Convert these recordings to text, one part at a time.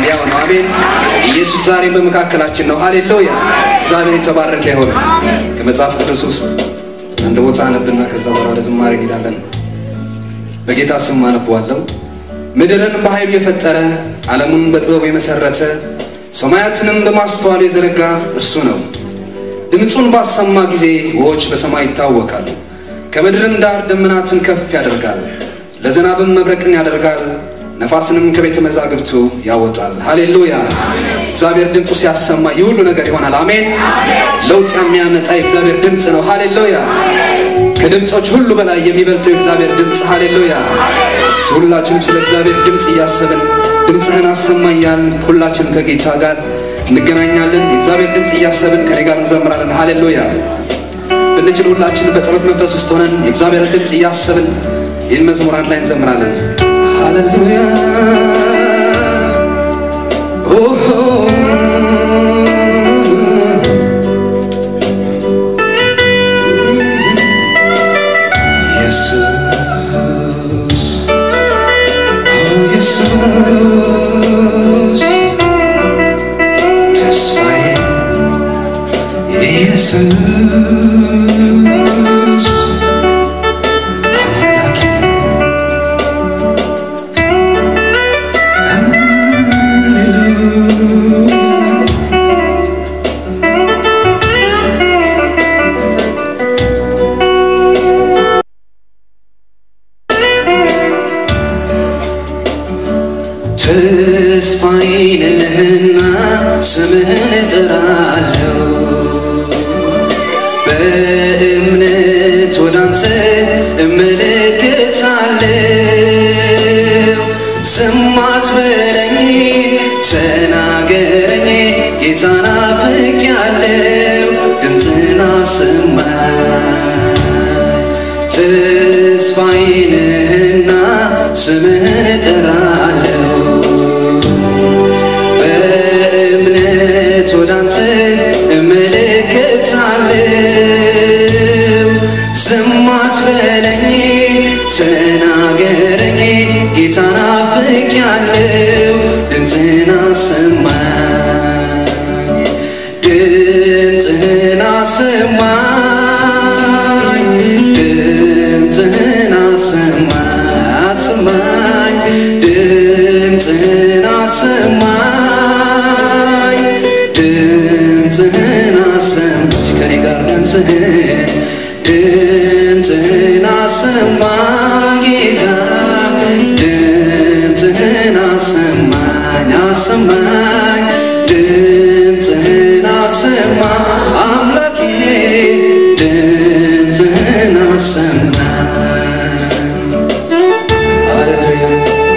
ሕያው ነው። አሜን። ኢየሱስ ዛሬ በመካከላችን ነው። ሃሌሉያ። እግዚአብሔር የተባረከ ይሁን። ከመጽሐፍ ቅዱስ ውስጥ አንድ ቦታ አነብና ከዛ በኋላ ወደ ዝማሬ እንሄዳለን። በጌታ ስም አነበዋለሁ። ምድርን በኃይሉ የፈጠረ ዓለሙን በጥበቡ የመሰረተ ሰማያትንም በማስተዋሉ የዘረጋ እርሱ ነው። ድምፁን ባሰማ ጊዜ ውኆች በሰማይ ይታወቃሉ። ከምድርም ዳር ደመናትን ከፍ ያደርጋል። ለዝናብም መብረቅን ያደርጋል። ነፋስንም ከቤተ መዛግብቱ ያወጣል። ሃሌሉያ! እግዚአብሔር ድምፁ ሲያሰማ ይህ ሁሉ ነገር ይሆናል። አሜን። ለውጥ የሚያመጣ የእግዚአብሔር ድምፅ ነው። ሃሌሉያ! ከድምፆች ሁሉ በላይ የሚበልጠው የእግዚአብሔር ድምፅ ሃሌሉያ! ሁላችንም ስለ እግዚአብሔር ድምፅ እያሰብን ድምፅህን አሰማኛል። ሁላችንም ከጌታ ጋር እንገናኛለን። የእግዚአብሔር ድምፅ እያሰብን ከኔ ጋር እንዘምራለን። ሃሌሉያ! ብንችል ሁላችንም በጸሎት መንፈስ ውስጥ ሆነን የእግዚአብሔር ድምፅ እያሰብን ይህን መዝሙር አንድ ላይ እንዘምራለን። ሃሌሉያ ተስፋዬ ነህና ስምህን እጠራለሁ በእምነት ወዳንተ እመለከታለሁ። ዝም አትበለኝ ተናገረኝ ጌታ ናፍቄያለሁ ድምፅህን አሰማኝ ተስፋዬ ነህና ስምህን እጠራለሁ በእምነት ወዳንተ እመለከታለሁ። ዝም አትበለኝ ተናገረኝ ጌታ ናፍቄያለሁ ድምፅህን አሰማኝ ድምፅህን አሰማኝ ድምፅህን አሰማኝ አሰማኝ ድምፅህን አሰማኝ ድምፅህን አሰማኝ እስኪ ከኔ ጋር ድምፅህን ድምፅህን አሰማ ጌታ ድምፅህን አሰማኝ አሰማኝ ድምፅህን አሰማ አምላኬ ድምፅህን አሰማኝ ሃሌሉያ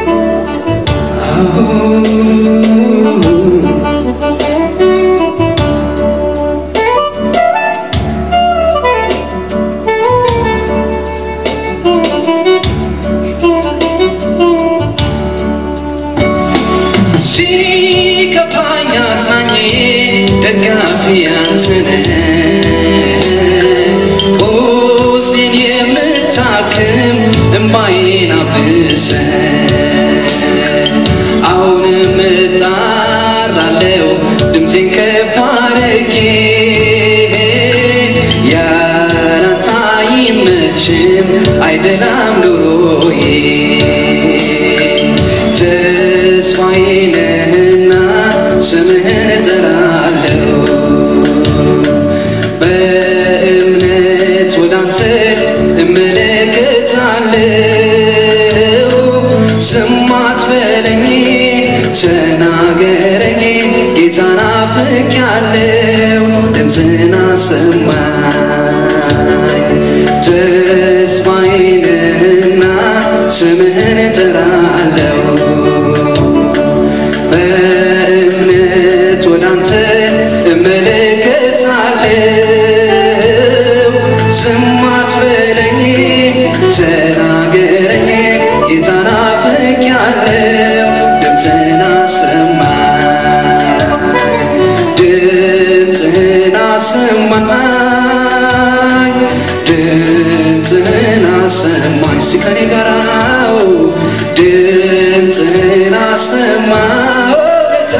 ሲከፋኝ አጽናኜ ደጋፊ አንተ ነህ ቁስሌን የምታክም እምባዬን አብሰህ አሁንም እጣራለሁ ድምፄን ከፍ አድርጌ ያላንተ አይመችም አይደላም ኑሮዬ ተስፋዬ ነህና ስምህን እጠራለሁ በእምነት ወዳንተ እመለከታለሁ ዝም አትበለኝ ተናገረኝ ጌታ ናፍቄያለሁ ድምፅህን አሰማኝ ተስፋዬ ነህና ስምህን እጠራለሁ በእምነት ወዳንተ እመለከታለሁ ዝም አትበለኝ ተናገረኝ ጌታ ናፍቄያለሁ ድምፅህን አሰማኝ ድምፅህን አሰማኝ ድምፅህን አሰማኝ እስቲ ከኔ ጋር ድምፅህን አሰማኝ ጌታ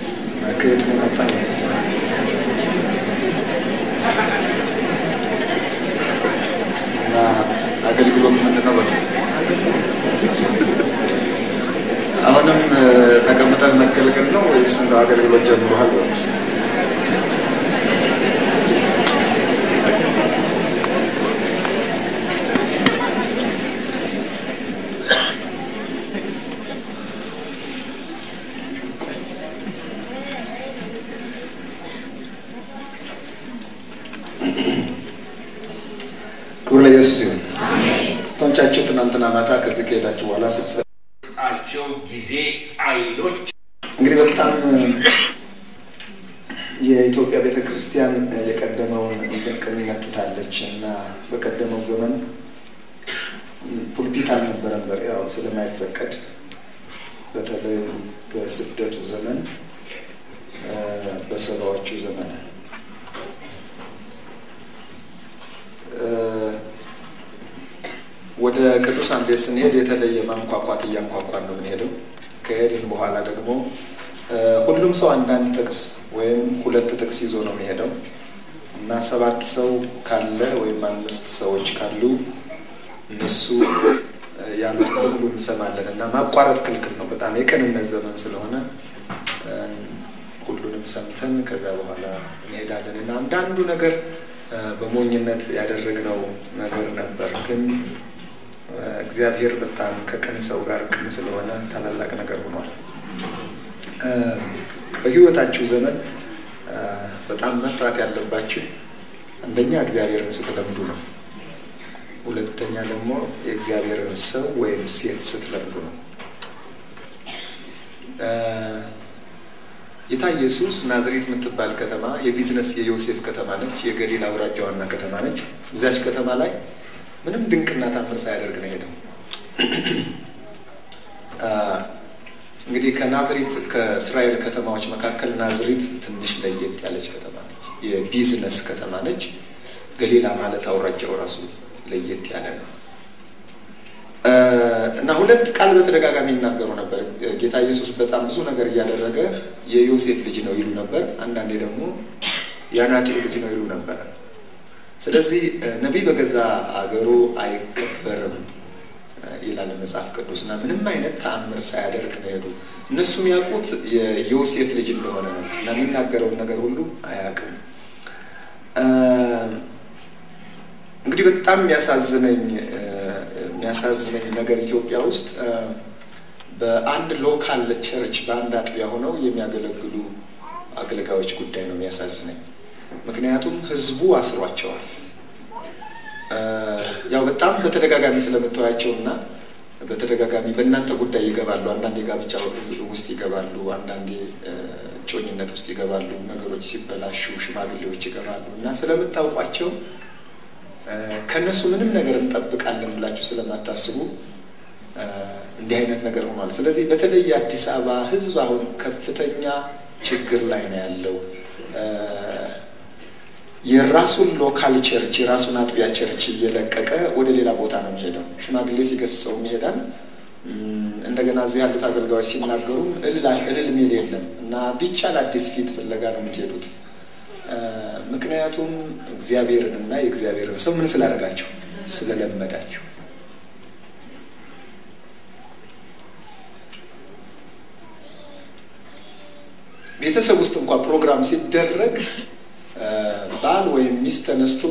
ከየት ነው የመጣ እና አገልግሎት ምንድን ነው በሉት። አሁንም ተቀምጠን መገልገል ነው ወይስ እንደ አገልግሎት ጀምሯል በሉት። ክብር ለኢየሱስ ይሁን። ስቶንቻችሁ ትናንትና ማታ ከዚህ ከሄዳችሁ በኋላ ስትሰ ቸው ጊዜ አይሎች እንግዲህ በጣም የኢትዮጵያ ቤተ ክርስቲያን የቀደመውን ጥቅም ይመክታለች እና በቀደመው ዘመን ፑልፒት አልነበረም፣ ያው ስለማይፈቀድ በተለይ በስደቱ ዘመን በሰባዎቹ ዘመን ወደ ቅዱሳን ቤት ስንሄድ የተለየ ማንኳኳት እያንኳኳን ነው የምንሄደው። ከሄድን በኋላ ደግሞ ሁሉም ሰው አንዳንድ ጥቅስ ወይም ሁለት ጥቅስ ይዞ ነው የሚሄደው እና ሰባት ሰው ካለ ወይም አምስት ሰዎች ካሉ እነሱ ያሉት ሁሉ እንሰማለን እና ማቋረጥ ክልክል ነው። በጣም የቅንነት ዘመን ስለሆነ ሁሉንም ሰምተን ከዛ በኋላ እንሄዳለን እና አንዳንዱ ነገር በሞኝነት ያደረግነው ነገር ነበር ግን እግዚአብሔር በጣም ከቅን ሰው ጋር ቅን ስለሆነ ታላላቅ ነገር ሆኗል። በሕይወታችሁ ዘመን በጣም መፍራት ያለባችሁ አንደኛ እግዚአብሔርን ስትለምዱ ነው። ሁለተኛ ደግሞ የእግዚአብሔርን ሰው ወይም ሴት ስትለምዱ ነው። ጌታ ኢየሱስ ናዝሬት የምትባል ከተማ የቢዝነስ የዮሴፍ ከተማ ነች። የገሊላ አውራጃ ዋና ከተማ ነች። እዚያች ከተማ ላይ ምንም ድንቅና ታምር ሳያደርግ ነው ሄደው። እንግዲህ ከናዝሬት ከእስራኤል ከተማዎች መካከል ናዝሬት ትንሽ ለየት ያለች ከተማ ነች። የቢዝነስ ከተማ ነች። ገሊላ ማለት አውራጃው ራሱ ለየት ያለ ነው እና ሁለት ቃል በተደጋጋሚ ይናገሩ ነበር። ጌታ ኢየሱስ በጣም ብዙ ነገር እያደረገ የዮሴፍ ልጅ ነው ይሉ ነበር። አንዳንዴ ደግሞ የአናጢው ልጅ ነው ይሉ ነበር። ስለዚህ ነቢይ በገዛ አገሩ አይከበርም ይላል መጽሐፍ ቅዱስ እና ምንም አይነት ተአምር ሳያደርግ ነው ሄዱ። እነሱ የሚያውቁት የዮሴፍ ልጅ እንደሆነ ነው እና የሚናገረውን ነገር ሁሉ አያውቅም። እንግዲህ በጣም የሚያሳዝነኝ የሚያሳዝነኝ ነገር ኢትዮጵያ ውስጥ በአንድ ሎካል ቸርች በአንድ አጥቢያ ሆነው የሚያገለግሉ አገልጋዮች ጉዳይ ነው የሚያሳዝነኝ። ምክንያቱም ህዝቡ አስሯቸዋል። ያው በጣም በተደጋጋሚ ስለምታያቸው እና በተደጋጋሚ በእናንተ ጉዳይ ይገባሉ። አንዳንዴ ጋብቻ ውስጥ ይገባሉ፣ አንዳንዴ ጮኝነት ውስጥ ይገባሉ። ነገሮች ሲበላሹ ሽማግሌዎች ይገባሉ እና ስለምታውቋቸው ከእነሱ ምንም ነገር እንጠብቃለን ብላችሁ ስለማታስቡ እንዲህ አይነት ነገር ሆኗል። ስለዚህ በተለይ የአዲስ አበባ ህዝብ አሁን ከፍተኛ ችግር ላይ ነው ያለው። የራሱን ሎካል ቸርች የራሱን አጥቢያ ቸርች እየለቀቀ ወደ ሌላ ቦታ ነው የሚሄደው። ሽማግሌ ሲገስጸውም ይሄዳል። እንደገና እዚህ ያሉት አገልጋዮች ሲናገሩም እልል ሚል የለም እና ቢቻል አዲስ ፊት ፍለጋ ነው የምትሄዱት። ምክንያቱም እግዚአብሔርን እና የእግዚአብሔርን ሰው ምን ስላደረጋችሁ ስለለመዳችሁ ቤተሰብ ውስጥ እንኳ ፕሮግራም ሲደረግ ባል ወይም ሚስት ተነስቶ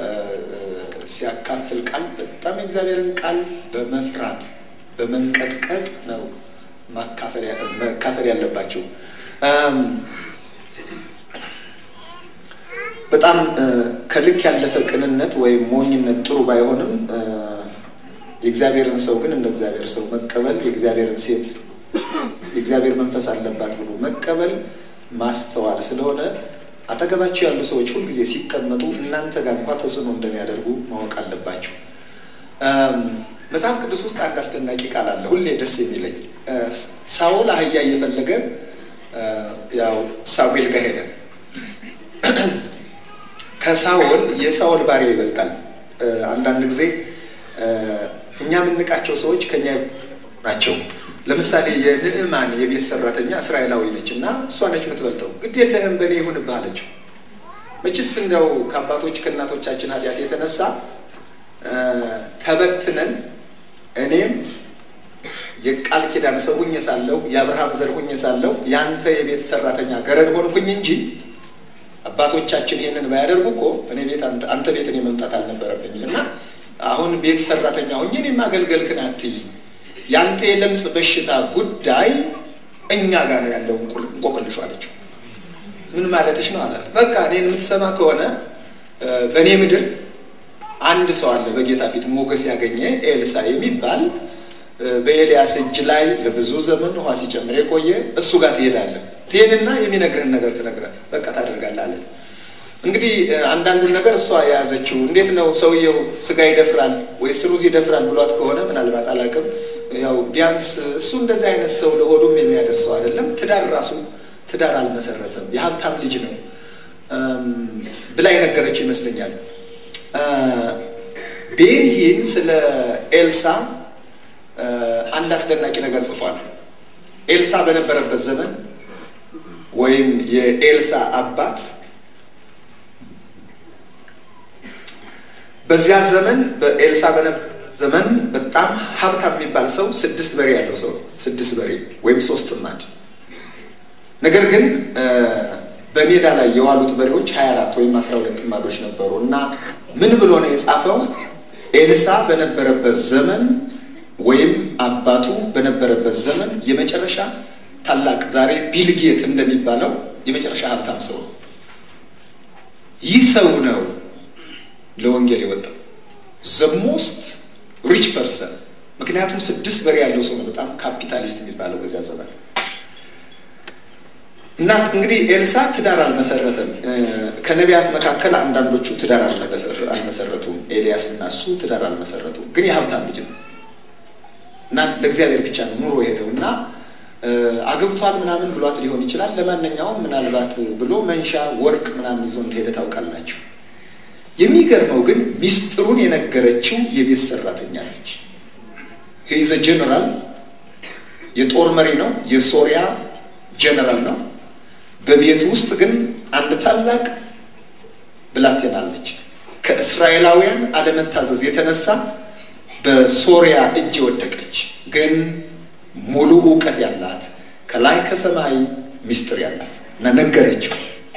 ሲያካፍል ቃል በጣም የእግዚአብሔርን ቃል በመፍራት በመንቀጥቀጥ ነው መካፈል ያለባቸው። በጣም ከልክ ያለፈ ቅንነት ወይም ሞኝነት ጥሩ ባይሆንም የእግዚአብሔርን ሰው ግን እንደ እግዚአብሔር ሰው መቀበል የእግዚአብሔርን ሴት የእግዚአብሔር መንፈስ አለባት ብሎ መቀበል ማስተዋል ስለሆነ አጠገባቸው ያሉ ሰዎች ሁልጊዜ ሲቀመጡ እናንተ ጋር እንኳ ተጽዕኖ እንደሚያደርጉ ማወቅ አለባቸው። መጽሐፍ ቅዱስ ውስጥ አንድ አስደናቂ ቃል አለ፣ ሁሌ ደስ የሚለኝ ሳውል አህያ እየፈለገ ያው ሳሙኤል ጋር ሄደ። ከሳውል የሳውል ባሪያ ይበልጣል። አንዳንድ ጊዜ እኛ የምንቃቸው ሰዎች ከኛ ናቸው። ለምሳሌ የንዕማን የቤት ሰራተኛ እስራኤላዊ ነች እና እሷ ነች የምትበልጠው። ግድ የለህም በእኔ ይሁንብህ አለችው። መችስ እንደው ከአባቶች ከእናቶቻችን ኃጢአት የተነሳ ተበትነን እኔም የቃል ኪዳን ሰው ሁኜ ሳለሁ የአብርሃም ዘር ሁኜ ሳለሁ የአንተ የቤት ሰራተኛ ገረድ ሆንኩኝ እንጂ አባቶቻችን ይሄንን ባያደርጉ እኮ እኔ ቤት አንተ ቤት እኔ መምጣት አልነበረብኝም እና አሁን ቤት ሰራተኛ ሁኜ እኔ ማገልገልክን አትይ። ያንተ የለምጽ በሽታ ጉዳይ እኛ ጋር ነው ያለው እንቆቅልሹ አለችው። ምን ማለትሽ ነው አላት። በቃ እኔን የምትሰማ ከሆነ በእኔ ምድር አንድ ሰው አለ በጌታ ፊት ሞገስ ያገኘ ኤልሳ የሚባል በኤልያስ እጅ ላይ ለብዙ ዘመን ውሃ ሲጨምር የቆየ እሱ ጋር ትሄዳለህ። ትሄድና የሚነግርህን ነገር ትነግረህ በቃ ታደርጋለህ አለ። እንግዲህ አንዳንዱን ነገር እሷ የያዘችው እንዴት ነው ሰውየው ስጋ ይደፍራል ወይስ ሩዝ ይደፍራል ብሏት ከሆነ ምናልባት አላውቅም። ያው ቢያንስ እሱ እንደዚህ አይነት ሰው ለሆዱም የሚያደርሰው አይደለም። ትዳር ራሱ ትዳር አልመሰረተም። የሀብታም ልጅ ነው ብላ የነገረችው ይመስለኛል። ቤንሂን ስለ ኤልሳ አንድ አስደናቂ ነገር ጽፏል። ኤልሳ በነበረበት ዘመን ወይም የኤልሳ አባት በዚያ ዘመን በኤልሳ ዘመን በጣም ሀብታም የሚባል ሰው ስድስት በሬ ያለው ሰው ስድስት በሬ ወይም ሶስት ጥማድ ነገር ግን በሜዳ ላይ የዋሉት በሬዎች ሀያ አራት ወይም አስራ ሁለት ጥማዶች ነበሩ እና ምን ብሎ ነው የጻፈው? ኤልሳ በነበረበት ዘመን ወይም አባቱ በነበረበት ዘመን የመጨረሻ ታላቅ ዛሬ ቢልጌት እንደሚባለው የመጨረሻ ሀብታም ሰው ነው። ይህ ሰው ነው ለወንጌል የወጣው ዘ ሞስት ሪች ፐርሰን። ምክንያቱም ስድስት በሬ ያለው ሰው ነው በጣም ካፒታሊስት የሚባለው በዚያ ዘመን እና እንግዲህ ኤልሳ ትዳር አልመሰረተም። ከነቢያት መካከል አንዳንዶቹ ትዳር አልመሰረቱም። ኤልያስ እና እሱ ትዳር አልመሰረቱም። ግን የሀብታም ልጅ ነው እና ለእግዚአብሔር ብቻ ነው ኑሮ ሄደው እና አግብቷል ምናምን ብሏት ሊሆን ይችላል። ለማንኛውም ምናልባት ብሎ መንሻ ወርቅ ምናምን ይዞ እንደሄደ ታውቃላችሁ። የሚገርመው ግን ሚስጥሩን የነገረችው የቤት ሰራተኛ ነች። ሂዘ ጀነራል የጦር መሪ ነው። የሶሪያ ጀነራል ነው። በቤቱ ውስጥ ግን አንድ ታላቅ ብላቴና አለች። ከእስራኤላውያን አለመታዘዝ የተነሳ በሶሪያ እጅ የወደቀች ግን ሙሉ እውቀት ያላት ከላይ ከሰማይ ሚስጥር ያላት እና ነገረችው።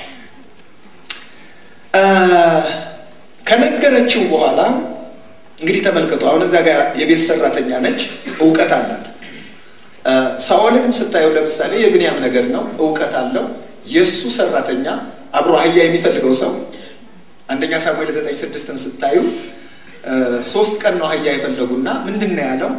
ከነገረችው በኋላ እንግዲህ ተመልከቱ። አሁን እዚያ ጋር የቤት ሰራተኛ ነች፣ እውቀት አላት። ሳኦልም ስታየው ለምሳሌ የብንያም ነገር ነው፣ እውቀት አለው። የእሱ ሰራተኛ አብሮ አህያ የሚፈልገው ሰው አንደኛ ሳሙኤል ዘጠኝ ስድስትን ስታዩ ሶስት ቀን ነው አህያ የፈለጉና ምንድን ነው ያለው?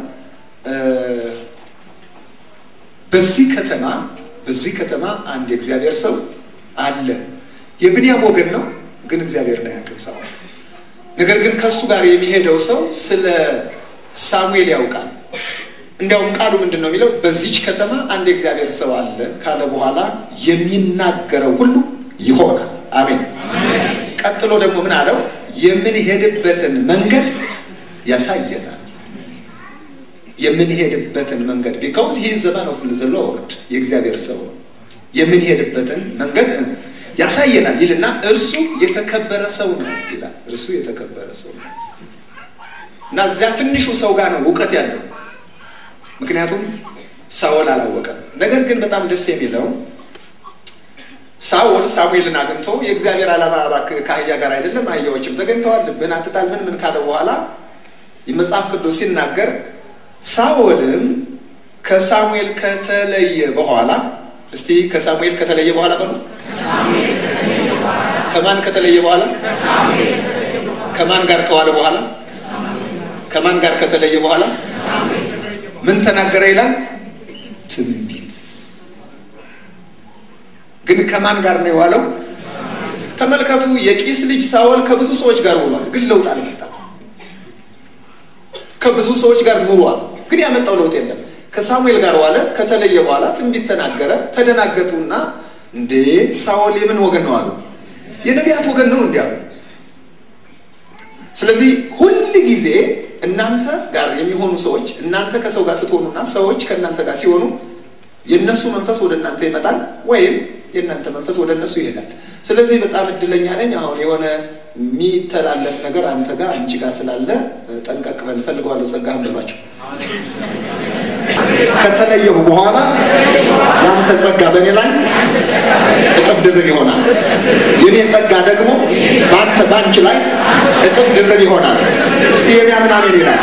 በዚህ ከተማ በዚህ ከተማ አንድ የእግዚአብሔር ሰው አለ። የብንያም ወገን ነው፣ ግን እግዚአብሔር ነው ያውቅም ሳኦል። ነገር ግን ከእሱ ጋር የሚሄደው ሰው ስለ ሳሙኤል ያውቃል። እንዲያውም ቃሉ ምንድን ነው የሚለው? በዚች ከተማ አንድ የእግዚአብሔር ሰው አለ ካለ በኋላ የሚናገረው ሁሉ ይሆናል። አሜን። ቀጥሎ ደግሞ ምን አለው? የምንሄድበትን መንገድ ያሳየናል። የምንሄድበትን መንገድ ቢካውዝ ይህ ዘመን ኦፍ ዘ ሎርድ የእግዚአብሔር ሰው ነው። የምንሄድበትን መንገድ ያሳየናል ይልና እርሱ የተከበረ ሰው ነው ይላል። እርሱ የተከበረ ሰው ነው እና እዚያ ትንሹ ሰው ጋር ነው እውቀት ያለው ምክንያቱም ሳኦል አላወቀም። ነገር ግን በጣም ደስ የሚለው ሳኦል ሳሙኤልን አግኝቶ የእግዚአብሔር ዓላማ እባክህ ከአህያ ጋር አይደለም፣ አህያዎችም ተገኝተዋል፣ ልብህን አትጣል፣ ምን ምን ካለ በኋላ የመጽሐፍ ቅዱስ ሲናገር ሳኦልም ከሳሙኤል ከተለየ በኋላ እስቲ ከሳሙኤል ከተለየ በኋላ በሉ። ከማን ከተለየ በኋላ? ከማን ጋር ከዋለ በኋላ? ከማን ጋር ከተለየ በኋላ ምን ተናገረ ይላል? ትንቢት። ግን ከማን ጋር ነው የዋለው? ተመልከቱ። የቂስ ልጅ ሳኦል ከብዙ ሰዎች ጋር ውሏል፣ ግን ለውጥ አልመጣም። ከብዙ ሰዎች ጋር ኑሯል፣ ግን ያመጣው ለውጥ የለም። ከሳሙኤል ጋር ዋለ፣ ከተለየ በኋላ ትንቢት ተናገረ። ተደናገጡና እንዴ ሳኦል የምን ወገን ነው አሉ። የነቢያት ወገን ነው እንዲያሉ። ስለዚህ ሁል ጊዜ እናንተ ጋር የሚሆኑ ሰዎች እናንተ ከሰው ጋር ስትሆኑና ሰዎች ከእናንተ ጋር ሲሆኑ የእነሱ መንፈስ ወደ እናንተ ይመጣል ወይም የእናንተ መንፈስ ወደ እነሱ ይሄዳል። ስለዚህ በጣም እድለኛ ነኝ። አሁን የሆነ የሚተላለፍ ነገር አንተ ጋር አንቺ ጋር ስላለ ጠንቀቅ በል እፈልገዋለሁ። ጸጋ አንብባቸው ከተለየሁ በኋላ የአንተ ጸጋ በእኔ ላይ እጥፍ ድርብ ይሆናል። የኔ ጸጋ ደግሞ በአንተ በአንቺ ላይ እጥፍ ድርብ ይሆናል። እስቲ የሚያምን አሜን ይላል።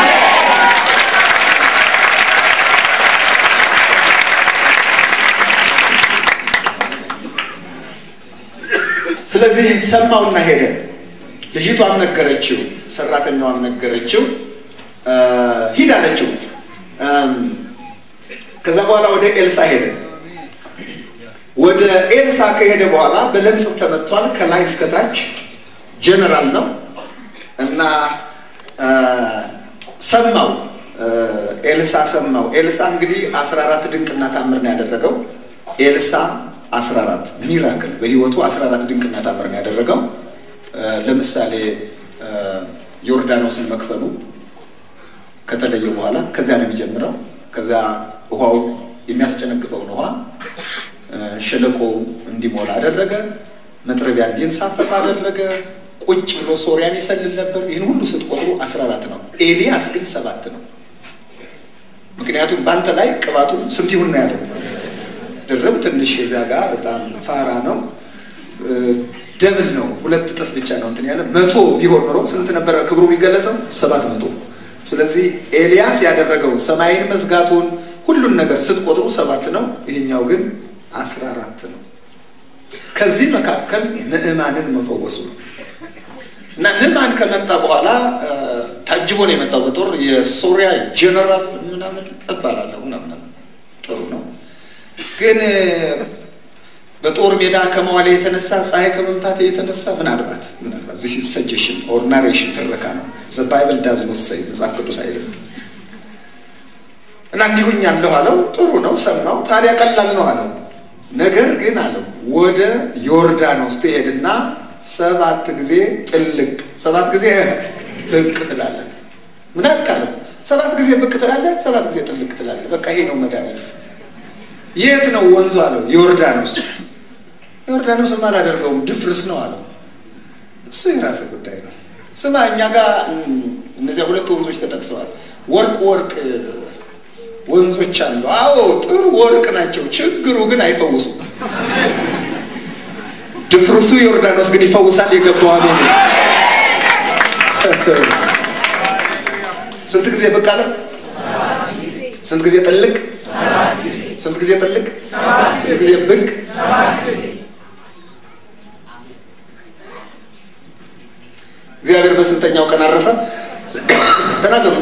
ስለዚህ ሰማውና ሄደ። ልጅቷም ነገረችው፣ ሰራተኛዋም ነገረችው፣ ሂድ አለችው። ከዛ በኋላ ወደ ኤልሳ ሄደ። ወደ ኤልሳ ከሄደ በኋላ በለምጽ ተመቷል፣ ከላይ እስከታች ጀነራል ነው እና ሰማው። ኤልሳ ሰማው። ኤልሳ እንግዲህ አስራ አራት ድንቅና ታምር ነው ያደረገው። ኤልሳ አስራ አራት ሚራክል በህይወቱ አስራ አራት ድንቅና ታምር ነው ያደረገው። ለምሳሌ ዮርዳኖስን መክፈሉ ከተለየ በኋላ ከዚያ ነው የሚጀምረው። ከዛ ውሃው የሚያስጨነግፈውን ውሃ ሸለቆ እንዲሞላ አደረገ። መጥረቢያ እንዲንሳፈፍ አደረገ። ቁጭ ብሎ ሶሪያን ይሰልል ነበር። ይህን ሁሉ ስትቆጥሩ አስራ አራት ነው። ኤልያስ ግን ሰባት ነው። ምክንያቱም በአንተ ላይ ቅባቱ ስንት ይሁን ነው ያለው። ድርብ ትንሽ የዚያ ጋር በጣም ፋራ ነው። ደብል ነው። ሁለት እጥፍ ብቻ ነው እንትን ያለ መቶ ቢሆን ኖሮ ስንት ነበረ ክብሩ የሚገለጸው? ሰባት መቶ ስለዚህ ኤልያስ ያደረገው ሰማይን መዝጋቱን ሁሉን ነገር ስትቆጥሩ ሰባት ነው። ይህኛው ግን አስራ አራት ነው። ከዚህ መካከል ንዕማንን መፈወሱ ነው እና ንዕማን ከመጣ በኋላ ታጅቦ ነው የመጣው በጦር የሶሪያ ጀነራል ምናምን እባላለሁ ምናምን ጥሩ ነው ግን በጦር ሜዳ ከመዋሌ የተነሳ ፀሐይ ከመምታት የተነሳ ምናልባት ምናልባት ዚህ ሰጀሽን ኦር ናሬሽን ትረካ ነው። ዘ ባይብል ዳዝ ኖት ሰይ መጽሐፍ ቅዱስ አይልም። እና እንዲሁኝ ያለሁ አለው። ጥሩ ነው ሰማው። ታዲያ ቀላል ነው አለው። ነገር ግን አለው ወደ ዮርዳኖስ ትሄድና ሰባት ጊዜ ጥልቅ ሰባት ጊዜ ብቅ ትላለህ። ምን ያካለው ሰባት ጊዜ ብቅ ትላለህ፣ ሰባት ጊዜ ጥልቅ ትላለህ። በቃ ይሄ ነው መድኃኒት። የት ነው ወንዙ አለው። ዮርዳኖስ ዮርዳኖስም አላደርገውም ድፍርስ ነው አለው። እሱ የራስህ ጉዳይ ነው። ስማ እኛ ጋር እነዚያ ሁለት ወንዞች ተጠቅሰዋል። ወርቅ ወርቅ ወንዞች አሉ። አዎ ጥሩ ወርቅ ናቸው። ችግሩ ግን አይፈውሱም። ድፍርሱ ዮርዳኖስ ግን ይፈውሳል። የገባው አሜን። ስንት ጊዜ ብቅ አለ? ስንት ጊዜ ጥልቅ? ስንት ጊዜ ጥልቅ? ስንት ጊዜ ብቅ? እግዚአብሔር በስንተኛው ቀን አረፈ? ተናገሩ።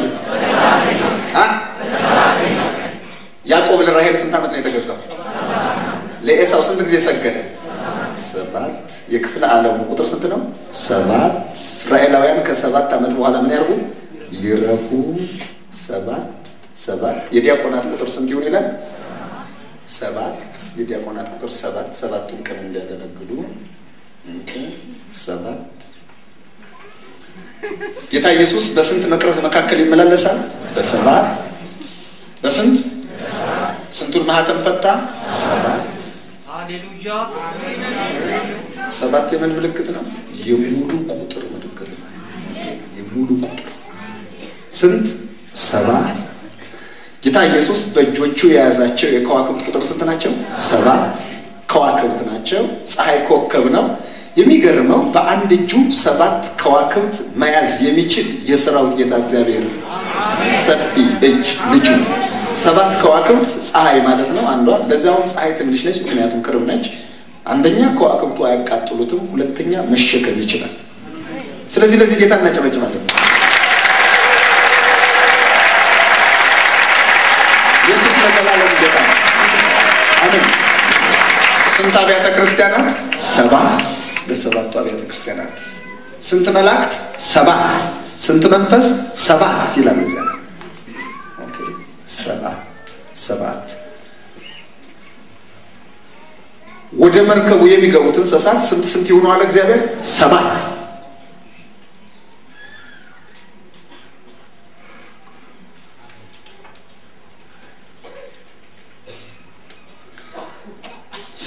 ያዕቆብ ለራሄል ስንት ዓመት ነው የተገዛው? ለኤሳው ስንት ጊዜ ሰገደ? ሰባት። የክፍለ ዓለሙ ቁጥር ስንት ነው? ሰባት። እስራኤላውያን ከሰባት ዓመት በኋላ ምን ያርጉ? ይረፉ። ሰባት ሰባት። የዲያቆናት ቁጥር ስንት ይሆን ይላል? ሰባት። የዲያቆናት ቁጥር ሰባት። ሰባቱን ቀን እንዲያገለግሉ ሰባት ጌታ ኢየሱስ በስንት መቅረዝ መካከል ይመላለሳል? በሰባት በስንት ስንቱን ማህተም ፈታ? ሰባት ሰባት የምን ምልክት ነው? የሙሉ ቁጥር ምልክት ነው። የሙሉ ቁጥር ስንት? ሰባት ጌታ ኢየሱስ በእጆቹ የያዛቸው የከዋክብት ቁጥር ስንት ናቸው? ሰባት ከዋክብት ናቸው። ፀሐይ ኮከብ ነው። የሚገርመው በአንድ እጁ ሰባት ከዋክብት መያዝ የሚችል የሰራዊት ጌታ እግዚአብሔር ሰፊ እጅ ልጁ ሰባት ከዋክብት ፀሐይ ማለት ነው አንዷ። ለዚያውም ፀሐይ ትንሽ ነች፣ ምክንያቱም ቅርብ ነች። አንደኛ ከዋክብቱ አያቃጥሉትም፣ ሁለተኛ መሸከም ይችላል። ስለዚህ ለዚህ ጌታ እናጨበጭባለን። ኢየሱስ ለዘላለም ጌታ ነው። አሜን። ስንት አብያተ ክርስቲያናት? ሰባት። በሰባቱ አብያተ ክርስቲያናት ስንት መላእክት? ሰባት። ስንት መንፈስ? ሰባት ይላል እዚያ ሰባት ሰባት ወደ መርከቡ የሚገቡት እንስሳት ስንት ስንት ይሆኑ አለ እግዚአብሔር? ሰባት።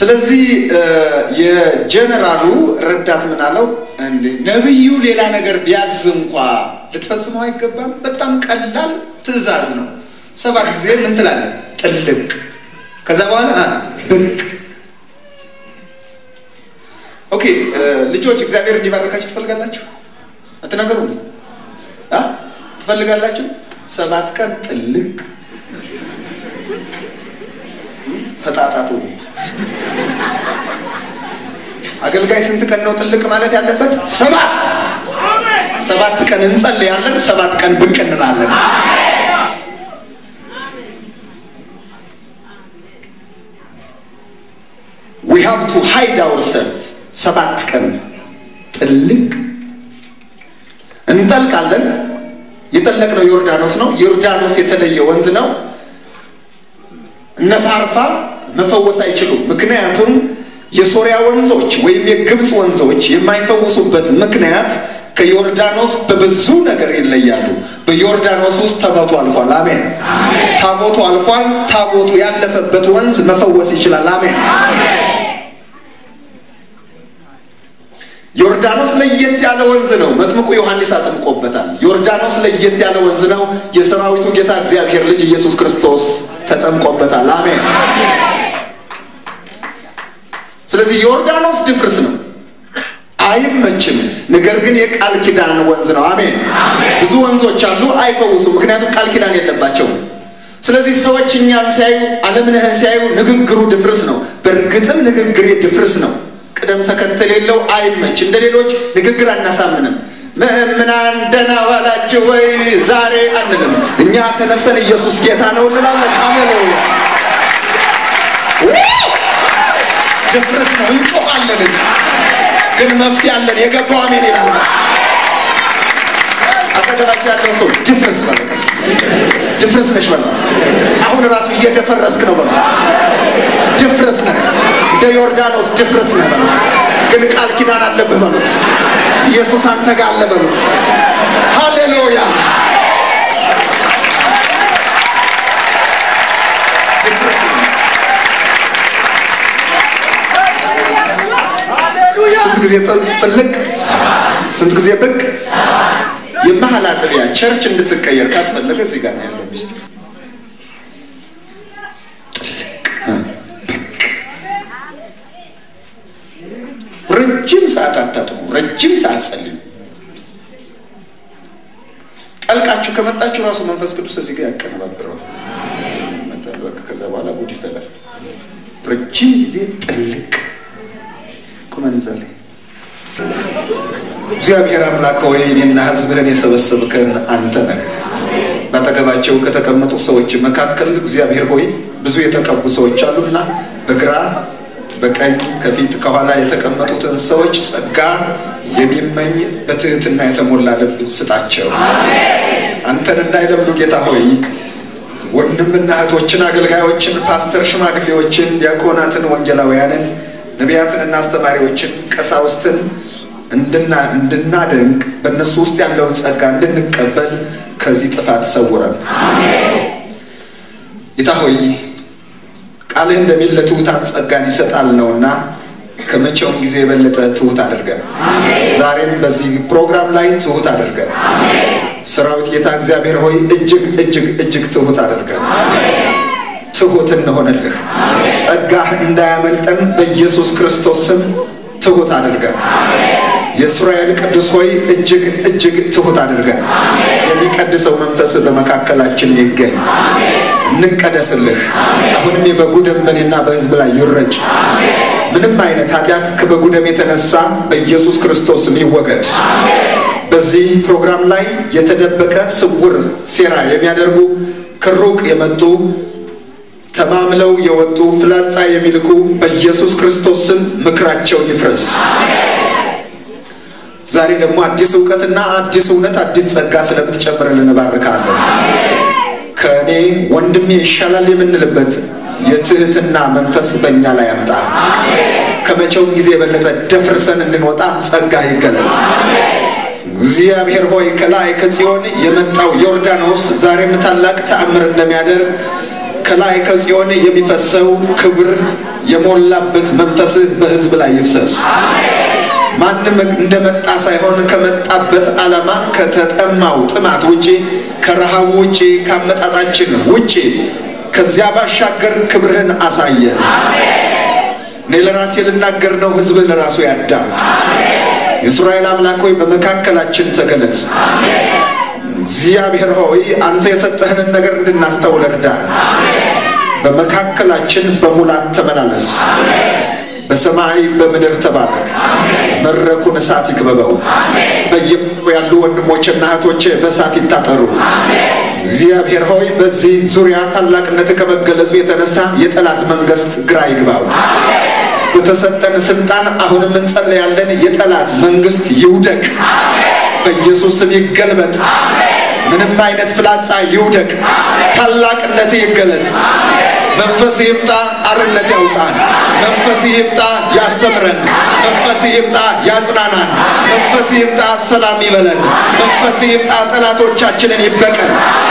ስለዚህ የጀነራሉ ረዳት ምን አለው? እንዴ ነቢዩ ሌላ ነገር ቢያዝ እንኳ ልትፈጽመው አይገባም። በጣም ቀላል ትዕዛዝ ነው። ሰባት ጊዜ ምን ትላለህ? ጥልቅ። ከዛ በኋላ ብቅ። ኦኬ ልጆች፣ እግዚአብሔር እንዲባርካችሁ ትፈልጋላችሁ? አትናገሩ ትፈልጋላችሁ? ሰባት ቀን ጥልቅ ፈጣጣቱ አገልጋይ ስንት ቀን ነው ጥልቅ ማለት ያለበት? ሰባት ሰባት ቀን እንጸልያለን፣ ሰባት ቀን ብቅ እንላለን። we have to hide ourselves ሰባት ቀን ጥልቅ እንጠልቃለን። የጠለቅነው ዮርዳኖስ ነው። ዮርዳኖስ የተለየ ወንዝ ነው። እነ ፋርፋ መፈወስ አይችሉም። ምክንያቱም የሶሪያ ወንዞች ወይም የግብፅ ወንዞች የማይፈውሱበት ምክንያት ከዮርዳኖስ በብዙ ነገር ይለያሉ። በዮርዳኖስ ውስጥ ታቦቱ አልፏል። አሜን። ታቦቱ አልፏል። ታቦቱ ያለፈበት ወንዝ መፈወስ ይችላል። አሜን። ዮርዳኖስ ለየት ያለ ወንዝ ነው። መጥምቁ ዮሐንስ አጠምቆበታል። ዮርዳኖስ ለየት ያለ ወንዝ ነው። የሰራዊቱ ጌታ እግዚአብሔር ልጅ ኢየሱስ ክርስቶስ ተጠምቆበታል። አሜን። ስለዚህ ዮርዳኖስ ድፍርስ ነው፣ አይመችም። ነገር ግን የቃል ኪዳን ወንዝ ነው። አሜን። ብዙ ወንዞች አሉ፣ አይፈውሱም፣ ምክንያቱም ቃል ኪዳን የለባቸውም። ስለዚህ ሰዎች እኛን ሲያዩ ዓለምነህን ሲያዩ ንግግሩ ድፍርስ ነው። በእርግጥም ንግግሬ ድፍርስ ነው። ቅደም ተከተል የለው፣ አይመች። እንደ ሌሎች ንግግር አናሳምንም። ምእምናን ደህና ዋላችሁ ወይ ዛሬ አንልም። እኛ ተነስተን ኢየሱስ ጌታ ነው እንላለን። ሃሌሉያ ድፍረስ ነው፣ እንጮኻለን። ግን መፍትሄ አለን። የገባው አሜን ይላል። አጠገባቸው ያለው ሰው ድፍረስ ማለት ድፍረስ ነሽ በላት። አሁን ራሱ እየደፈረስክ ነው በላት። ድፍረስ ነህ፣ እንደ ዮርዳኖስ ድፍረስ ነህ በሉት። ግን ቃል ኪዳን አለብህ በሉት። ኢየሱስ አንተ ጋር አለ በሉት። ሃሌሉያ ስንት ጊዜ ጥልቅ፣ ስንት ጊዜ ብቅ። የመሀል አጥቢያ ቸርች እንድትቀየር ካስፈለገ እዚህ ጋር ነው ያለው ሚስጥር። ረጅም ሰዓት አታጥሙ፣ ረጅም ሰዓት ጸልዩ። ጠልቃችሁ ከመጣችሁ ራሱ መንፈስ ቅዱስ እዚህ ጋር ያቀነባብረው። ከዛ በኋላ ጉድ ይፈላል። ረጅም ጊዜ ጥልቅ ቁመን እንጸልይ። እግዚአብሔር አምላክ ሆይ እኔና ሕዝብህን የሰበሰብከን አንተ ነህ። በአጠገባቸው ከተቀመጡ ሰዎች መካከል እግዚአብሔር ሆይ ብዙ የተቀቡ ሰዎች አሉና በግራ በቀኝ ከፊት ከኋላ የተቀመጡትን ሰዎች ጸጋ የሚመኝ በትህትና የተሞላ ልብ ስጣቸው። አንተን እንዳይለምዱ ጌታ ሆይ ወንድምና እህቶችን፣ አገልጋዮችን፣ ፓስተር፣ ሽማግሌዎችን፣ ዲያቆናትን፣ ወንጌላውያንን፣ ነቢያትንና አስተማሪዎችን፣ ቀሳውስትን እንድናደንቅ በእነሱ ውስጥ ያለውን ጸጋ እንድንቀበል ከዚህ ጥፋት ሰውረን። ጌታ ሆይ ቃልህ እንደሚል ለትሑታን ጸጋን ይሰጣል ነውና ከመቼውም ጊዜ የበለጠ ትሑት አድርገን፣ ዛሬም በዚህ ፕሮግራም ላይ ትሑት አድርገን። ሰራዊት ጌታ እግዚአብሔር ሆይ እጅግ እጅግ እጅግ ትሑት አድርገን። ትሑት እንሆንልህ። ጸጋህ እንዳያመልጠን በኢየሱስ ክርስቶስ ስም ትሑት አድርገን። የእስራኤል ቅዱስ ሆይ እጅግ እጅግ ትሑት አድርገን። የሚቀድሰው መንፈስ በመካከላችን ይገኝ። እንቀደስልህ። አሁንም የበጉ ደም በእኔና በሕዝብ ላይ ይረጭ። ምንም አይነት ኃጢአት ከበጉ ደም የተነሳ በኢየሱስ ክርስቶስ ይወገድ። በዚህ ፕሮግራም ላይ የተደበቀ ስውር ሴራ የሚያደርጉ ከሩቅ የመጡ ተማምለው የወጡ ፍላጻ የሚልኩ በኢየሱስ ክርስቶስ ስም ምክራቸው ይፍረስ። ዛሬ ደግሞ አዲስ እውቀትና አዲስ እውነት አዲስ ጸጋ ስለምትጨምርልን እባርካለሁ። ከእኔ ወንድሜ ይሻላል የምንልበት የትህትና መንፈስ በእኛ ላይ አምጣ። ከመቼውም ጊዜ የበለጠ ደፍርሰን እንድንወጣ ጸጋ ይገለጥ። እግዚአብሔር ሆይ ከላይ ከጽዮን የመጣው ዮርዳኖስ ዛሬም ታላቅ ተአምር እንደሚያደርግ ከላይ ከጽዮን የሚፈሰው ክብር የሞላበት መንፈስህ በሕዝብ ላይ ይፍሰስ። ማንም እንደመጣ ሳይሆን ከመጣበት ዓላማ ከተጠማው ጥማት ውጪ ከረሃቡ ውጪ ከአመጣጣችን ውጪ ከዚያ ባሻገር ክብርህን አሳየን። እኔ ለራሴ ልናገር ነው፣ ሕዝብ ለራሱ ያዳምጥ። የእስራኤል አምላክ ሆይ በመካከላችን ተገለጽ። እግዚአብሔር ሆይ አንተ የሰጠህንን ነገር እንድናስተውል እርዳን። በመካከላችን በሙላት ተመላለስ። በሰማይ በምድር ተባረክ። መድረኩን እሳት ይክበበው። በየቦታው ያሉ ወንድሞችና እህቶች በእሳት ይታጠሩ። እግዚአብሔር ሆይ በዚህ ዙሪያ ታላቅነት ከመገለጹ የተነሳ የጠላት መንግስት ግራ ይግባው። በተሰጠን ስልጣን አሁንም እንጸለያለን። የጠላት መንግስት ይውደቅ፣ በኢየሱስ ስም ይገልበጥ። ምንም አይነት ፍላጻ ይውደቅ። ታላቅነት ይገለጽ። መንፈስ ይምጣ፣ አርነት ያውጣን። መንፈስ ይምጣ፣ ያስተምረን። መንፈስ ይምጣ፣ ያጽናናን። መንፈስ ይምጣ፣ ሰላም ይበለን። መንፈስ ይምጣ፣ ጠላቶቻችንን ይበቀል።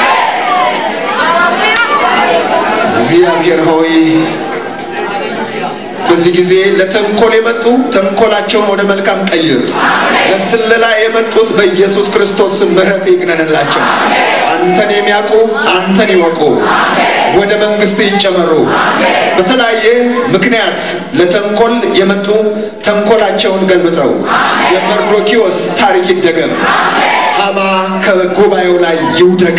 እግዚአብሔር ሆይ በዚህ ጊዜ ለተንኮል የመጡ ተንኮላቸውን ወደ መልካም ቀይር። ለስለላ የመጡት በኢየሱስ ክርስቶስ ምሕረት ይግነንላቸው። አንተን የሚያውቁ አንተን ይወቁ፣ ወደ መንግስት ይጨመሩ። በተለያየ ምክንያት ለተንኮል የመጡ ተንኮላቸውን ገልብጠው የመርዶኪዎስ ታሪክ ይደገም። ሐማ ከጉባኤው ላይ ይውደቅ።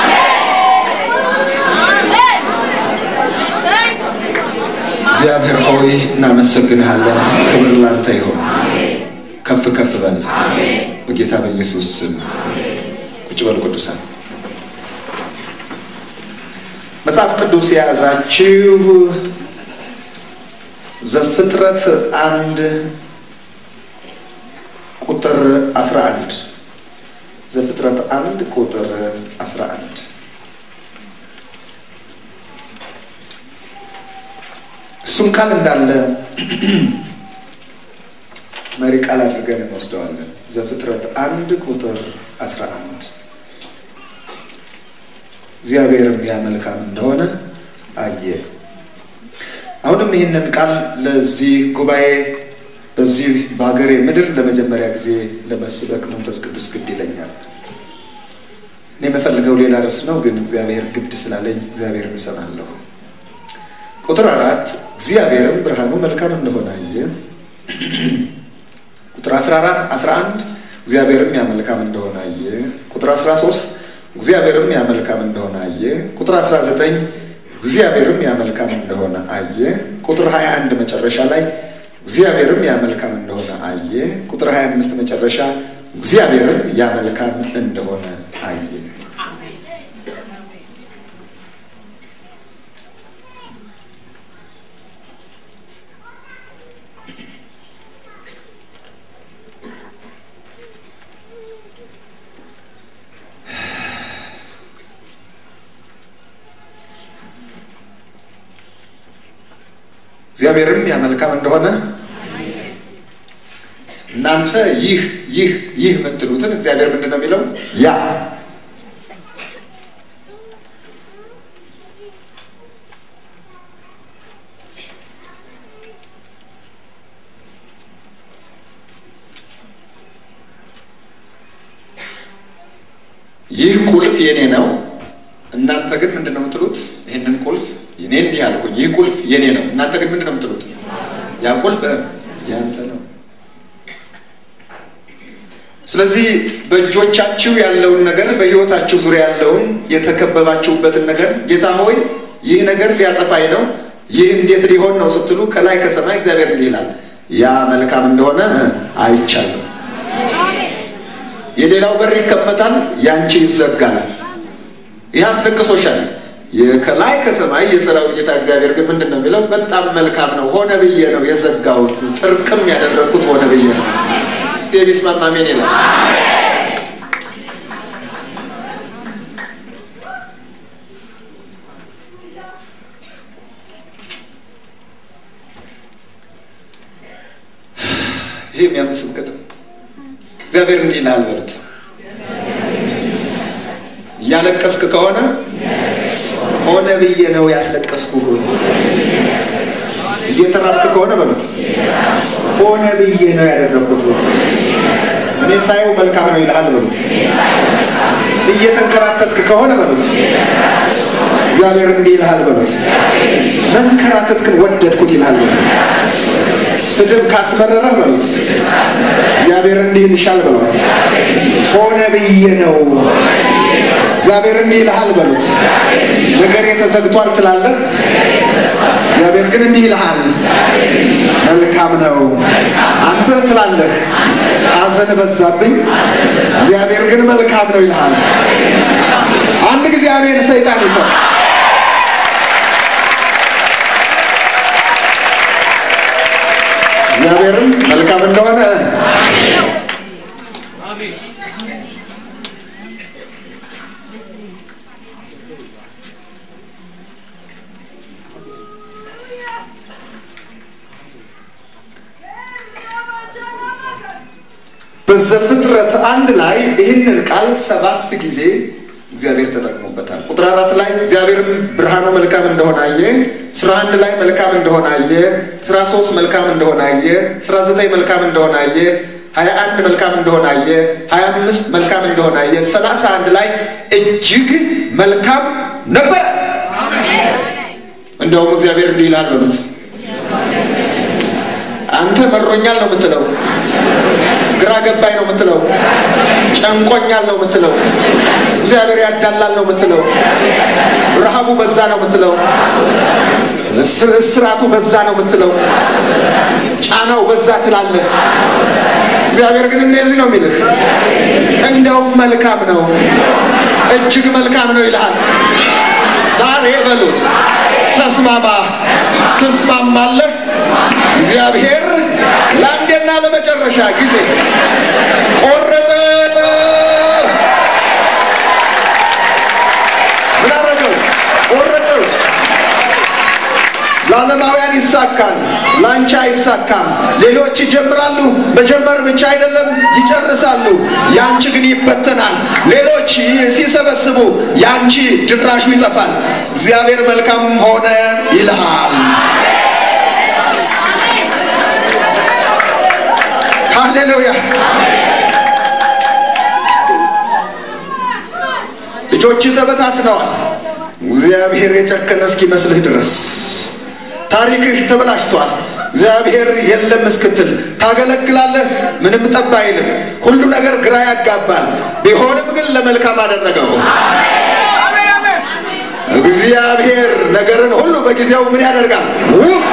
እግዚአብሔር ሆይ እናመሰግንሃለን። ክብር ላንተ ይሁን። ከፍ ከፍ በል በጌታ በኢየሱስ ስም። ቁጭ በል ቅዱሳን። መጽሐፍ ቅዱስ የያዛችሁ ዘፍጥረት አንድ ቁጥር አስራ አንድ ዘፍጥረት አንድ ቁጥር አስራ አንድ እሱም ቃል እንዳለ መሪ ቃል አድርገን እንወስደዋለን። ዘፍጥረት አንድ ቁጥር አስራ አንድ እግዚአብሔርም ያ መልካም እንደሆነ አየ። አሁንም ይህንን ቃል ለዚህ ጉባኤ በዚህ በሀገሬ ምድር ለመጀመሪያ ጊዜ ለመስበክ መንፈስ ቅዱስ ግድ ይለኛል። እኔ የምፈልገው ሌላ ርዕስ ነው፣ ግን እግዚአብሔር ግድ ስላለኝ እግዚአብሔርን እሰማለሁ። ቁጥር አራት እግዚአብሔርም ብርሃኑ መልካም እንደሆነ አየ። ቁጥር 14 11 እግዚአብሔርም ያ መልካም እንደሆነ አየ። ቁጥር 13 እግዚአብሔርም ያ መልካም እንደሆነ አየ። ቁጥር 19 እግዚአብሔርም ያ መልካም እንደሆነ አየ። ቁጥር 21 መጨረሻ ላይ እግዚአብሔርም ያ መልካም እንደሆነ አየ። ቁጥር 25 መጨረሻ እግዚአብሔርም ያ መልካም እንደሆነ አየ። እግዚአብሔርም ያ መልካም እንደሆነ እናንተ ይህ ይህ ይህ የምትሉትን እግዚአብሔር ምንድን ነው የሚለው? ያ ይህ ቁልፍ የኔ ነው። እናንተ ግን ምንድን ነው የምትሉት? ይህንን ቁልፍ እኔ እንዲህ አልኩኝ፣ ይህ ቁልፍ የኔ ነው። እናንተ ግን ምንድን ነው የምትሉት? ያ ቁልፍ ያንተ ነው። ስለዚህ በእጆቻችሁ ያለውን ነገር በሕይወታችሁ ዙሪያ ያለውን የተከበባችሁበትን ነገር ጌታ ሆይ ይህ ነገር ሊያጠፋኝ ነው፣ ይህ እንዴት ሊሆን ነው ስትሉ ከላይ ከሰማይ እግዚአብሔር እንዲህ ይላል፣ ያ መልካም እንደሆነ አይቻለሁ። የሌላው በር ይከፈታል፣ ያንቺ ይዘጋል። ይህ አስለቅሶሻል። ከላይ ከሰማይ የሰራዊት ጌታ እግዚአብሔር ግን ምንድን ነው የሚለው? በጣም መልካም ነው፣ ሆነ ብዬ ነው የዘጋሁት፣ ጥርቅም ያደረግኩት ሆነ ብዬ ነው። እስቲ የሚስማማ አሜን ይላል። ይህ የሚያምስብክት እግዚአብሔር እንዲህ ይልሃል በሉት። እያለቀስክ ከሆነ ሆነ ብዬ ነው ያስለቀስኩህ። እየተራብክ ከሆነ በሉት ሆነ ብዬ ነው ያደረግኩት። እኔ ሳየው መልካም ነው ይልሃል በሉት። እየተንከራተትክ ከሆነ በሉት እግዚአብሔር እንዲህ ይልሃል በሉት። መንከራተትክን ወደድኩት ይልሃል በሉት። ስድብ ካስመረረህ በሉት እግዚአብሔር እንዲህ ይልሻል በሉት። ሆነ ብዬ ነው እግዚአብሔር እንዲህ ይልሃል በሉት። ነገሬ ተዘግቷል ትላለህ፣ እግዚአብሔር ግን እንዲህ ይልሃል መልካም ነው። አንተ ትላለህ ሐዘን በዛብኝ፣ እግዚአብሔር ግን መልካም ነው ይልሃል። አንድ ጊዜ አሜን ሰይጣን ይፈር እግዚአብሔርም መልካም እንደሆነ በዘፍጥረት አንድ ላይ ይህንን ቃል ሰባት ጊዜ እግዚአብሔር ተጠቅሞበታል። ቁጥር አራት ላይ እግዚአብሔር ብርሃኑ መልካም እንደሆነ አየ። ስራ አንድ ላይ መልካም እንደሆነ አየ። ስራ ሶስት መልካም እንደሆነ አየ። ስራ ዘጠኝ መልካም እንደሆነ አየ። ሀያ አንድ መልካም እንደሆነ አየ። ሀያ አምስት መልካም እንደሆነ አየ። ሰላሳ አንድ ላይ እጅግ መልካም ነበር። እንደውም እግዚአብሔር እንዲህ ይላል በሉት አንተ መሮኛል ነው የምትለው ግራ ገባኝ ነው የምትለው፣ ጨንቆኛል ነው የምትለው፣ እግዚአብሔር ያዳላል ነው የምትለው፣ ረሃቡ በዛ ነው የምትለው፣ እስራቱ በዛ ነው የምትለው፣ ጫናው በዛ ትላለህ። እግዚአብሔር ግን እንደዚህ ነው የሚልህ፣ እንደውም መልካም ነው፣ እጅግ መልካም ነው ይልሃል። ዛሬ በሉት ተስማማ፣ ትስማማለህ። እግዚአብሔር ለአንዴና ለመጨረሻ ጊዜ ቆረጠ። ምን አደረገው? ቆረጠው። ለዓለማውያን ይሳካል፣ ለአንቺ አይሳካም። ሌሎች ይጀምራሉ፣ መጀመር ብቻ አይደለም ይጨርሳሉ። የአንቺ ግን ይበተናል። ሌሎች ሲሰበስቡ የአንቺ ድራሹ ይጠፋል። እግዚአብሔር መልካም ሆነ ይልሃል። ሃሌሉያ። ልጆች ተበታትነዋል። እግዚአብሔር የጨከነ እስኪመስልህ ድረስ ታሪክህ ተበላሽቷል። እግዚአብሔር የለም እስክትል ታገለግላለህ። ምንም ጠብ አይልም። ሁሉ ነገር ግራ ያጋባል። ቢሆንም ግን ለመልካም አደረገው። እግዚአብሔር ነገርን ሁሉ በጊዜው ምን ያደርጋል? ውብ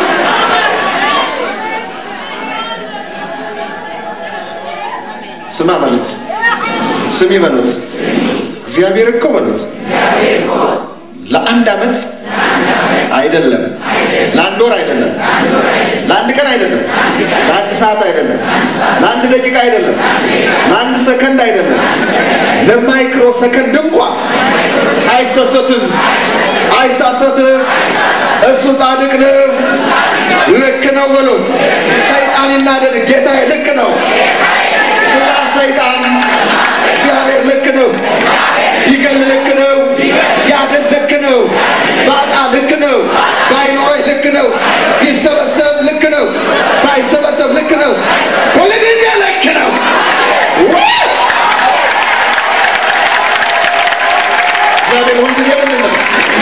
ስማ በሉት፣ ስሚ በሉት። እግዚአብሔር እኮ በሉት ለአንድ ዓመት አይደለም፣ ለአንድ ወር አይደለም፣ ለአንድ ቀን አይደለም፣ ለአንድ ሰዓት አይደለም፣ ለአንድ ደቂቃ አይደለም፣ ለአንድ ሰከንድ አይደለም፣ ለማይክሮ ሰከንድ እንኳ አይሰሰትም፣ አይሳሰትም። እሱ ጻድቅ ነው። ልክ ነው በሉት። ሰይጣን ይናደድ፣ ጌታዬ ልክ ነው። ስራ ሰይጣን እግዚአብሔር ልክ ነው። ይገል ልክ ነው። ያድን ልክ ነው። ባጣ ልክ ነው። ባይኖረኝ ልክ ነው። ቢሰበሰብ ልክ ነው። ባይሰበሰብ ልክ ነው። ሁልጊዜ ልክ ነው። እግዚአብሔር ሁልጊዜ ምንድን ነው?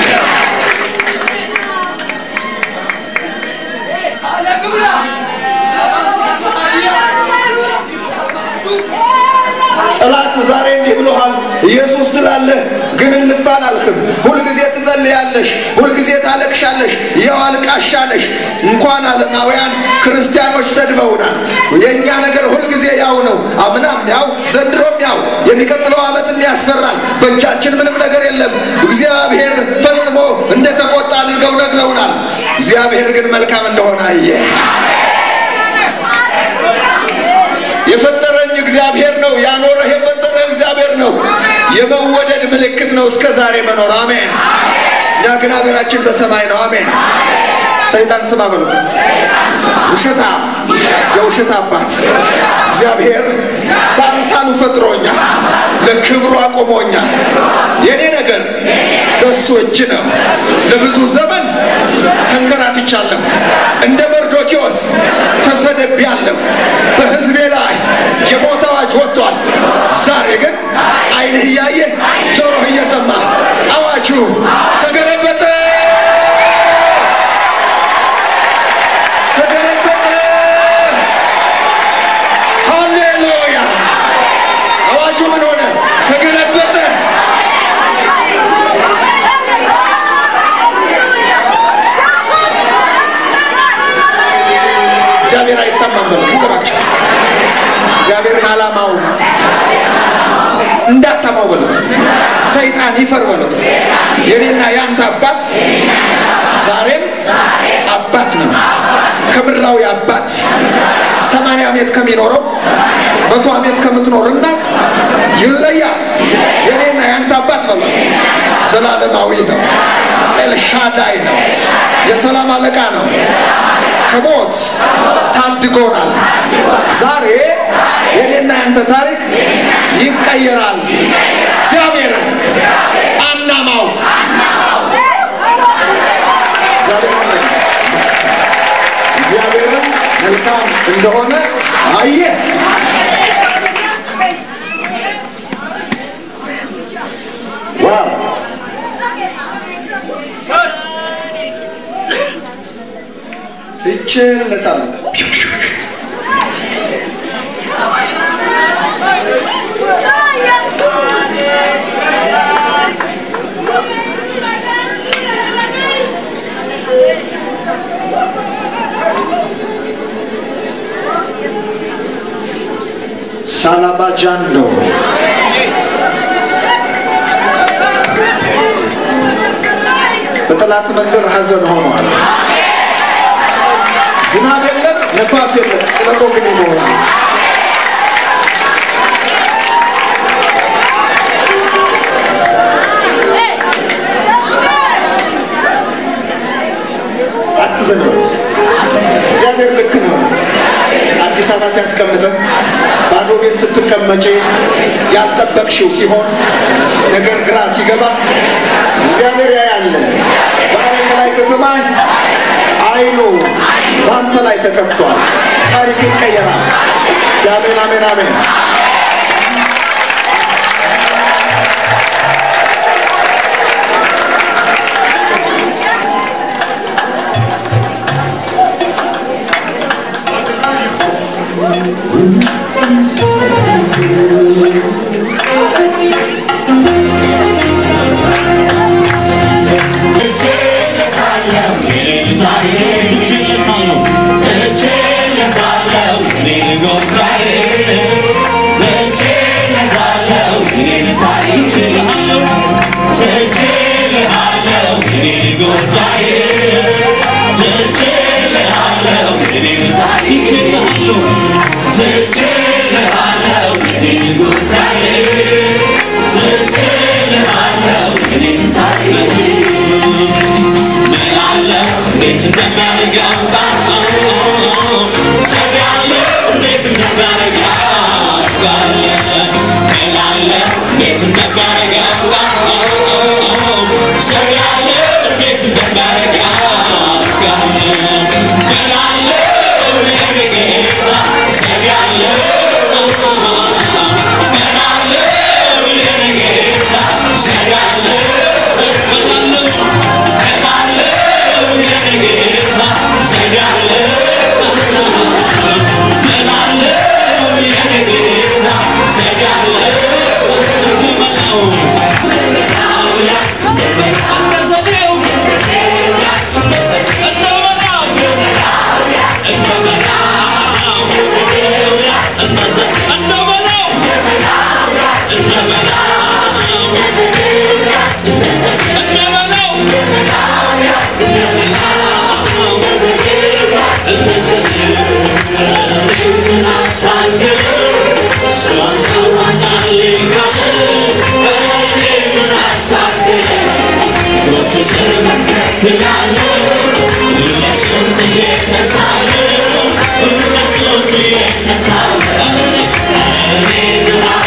ጠላት ዛሬ እንዲህ ብሎሃል። ኢየሱስ ትላለህ ግን እልፍ አላልክም። ሁልጊዜ ትጸልያለሽ፣ ሁልጊዜ ታለቅሻለሽ። ያው አልቃሻ ነሽ። እንኳን ዓለማውያን ክርስቲያኖች ሰድበውናል። የእኛ ነገር ሁልጊዜ ያው ነው። አምናም ያው፣ ዘንድሮም ያው፣ የሚቀጥለው ዓመትም ያስፈራል። በእጃችን ምንም ነገር የለም። እግዚአብሔር ፈጽሞ እንደተቆጣ አድርገው ነግረውናል። እግዚአብሔር ግን መልካም እንደሆነ አየ። የፈጠረኝ እግዚአብሔር ነው። ያኖረህ የፈጠረ እግዚአብሔር ነው። የመወደድ ምልክት ነው እስከ ዛሬ መኖር። አሜን። እኛ ግን ሀገራችን በሰማይ ነው። አሜን። ሰይጣን ስማ በሉት። ውሸታ የውሸት አባት እግዚአብሔር በአምሳለ በአምሳሉ ፈጥሮኛል፣ ለክብሩ አቆሞኛል። የኔ ነገር በእሱ እጅ ነው። ለብዙ ዘመን ተንከራትቻለሁ፣ እንደ መርዶኪዎስ ተሰደቢያለሁ። በሕዝቤ ላይ የሞት አዋጅ ወጥቷል። ዛሬ ግን ዓይንህ እያየ ጆሮህ እየሰማ አዋጁ ተገለበጠ፣ ተገለበጠ። ሃሌሉያ! አዋጁ ምን ሆነ? ተገለበጠ። እግዚአብሔር አይታማም በሉት ይገባቸው። እግዚአብሔርን ዓላማው እንዳታማው በሉት። ሰይጣን ይፈር በሉት። የኔና የአንተ አባት ዛሬም አባት ነው። ከምድራዊ አባት ሰማንያ ዓመት ከሚኖረው መቶ ዓመት ከምትኖር እናት ይለያል። የኔና የአንተ አባት በሉት ዘላለማዊ ነው። ኤልሻዳይ ነው። የሰላም አለቃ ነው። ከሞት ታድጎናል። ዛሬ የኔና ያንተ ታሪክ ይቀየራል። እግዚአብሔርን አናማው እግዚአብሔርን መልካም እንደሆነ አየ። ዋው ትችለታለህ። ሳላባጃንዶ በጠላት መንደር ሐዘን ሆኗል። ዝናብ የለም፣ ነፋስ የለም፣ ሸለቆ ግን ይኖራል። አትዘንበት። እግዚአብሔር ልክ ነው። አዲስ አበባ ሲያስቀምጥህ ባዶ ቤት ስትቀመጪ ያልጠበቅሽው ሲሆን ነገር ግራ ሲገባ እግዚአብሔር ያያለ ዛሬ ከላይ ከሰማይ አይኑ በአንተ ላይ ተከፍቷል። ታሪክ ይቀየራል። አሜን፣ አሜን፣ አሜን። Yeah.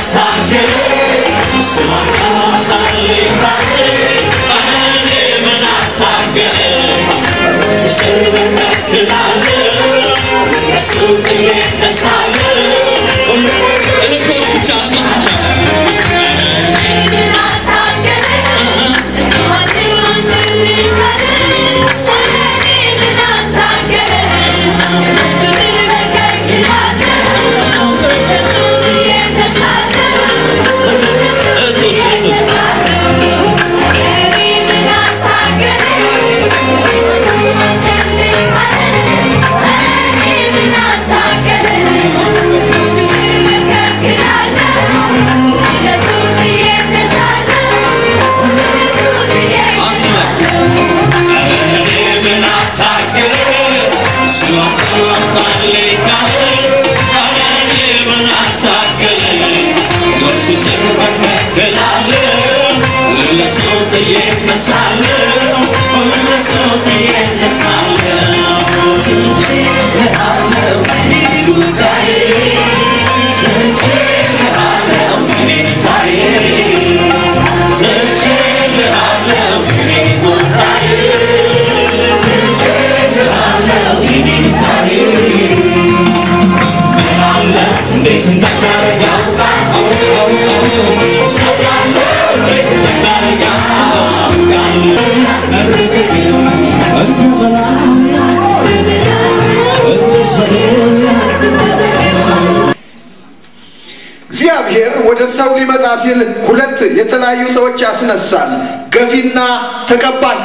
እግዚአብሔር ወደ ሰው ሊመጣ ሲል ሁለት የተለያዩ ሰዎች ያስነሳል፣ ገፊና ተቀባይ።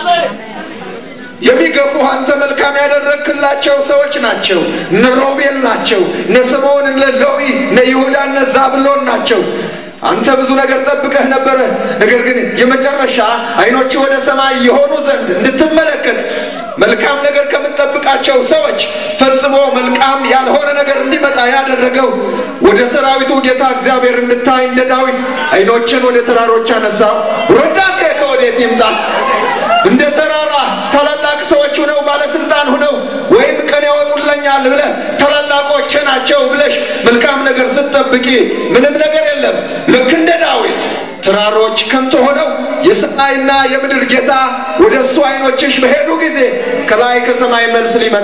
የሚገፉ አንተ መልካም ያደረግክላቸው ሰዎች ናቸው። እነ ሮቤል ናቸው፣ እነ ስምዖን፣ እነ ሌዊ፣ እነ ይሁዳ፣ እነ ዛብሎን ናቸው። አንተ ብዙ ነገር ጠብቀህ ነበረ። ነገር ግን የመጨረሻ ዓይኖች ወደ ሰማይ የሆኑ ዘንድ እንድትመለከት መልካም ነገር ከምትጠብቃቸው ሰዎች ፈጽሞ መልካም ያልሆነ ነገር እንዲመጣ ያደረገው ወደ ሰራዊቱ ጌታ እግዚአብሔር እንድታይ እንደ ዳዊት ዓይኖችን ወደ ተራሮች አነሳው። ረዳቴ ከወዴት ይምጣ? እንደ ተራራ ታላላቅ ሰዎች ሁነው ባለስልጣን ሁነው ወይም ቀን ያወጡለኛል ብለህ ታላላቆች ናቸው ብለሽ መልካም ነገር ስትጠብቂ ምንም ነገር የለም። ልክ እንደ ዳዊት ተራሮች ከንቱ ሆነው የሰማይና የምድር ጌታ ወደ እሱ ዓይኖችሽ በሄዱ ጊዜ ከላይ ከሰማይ መልስ ሊመጣ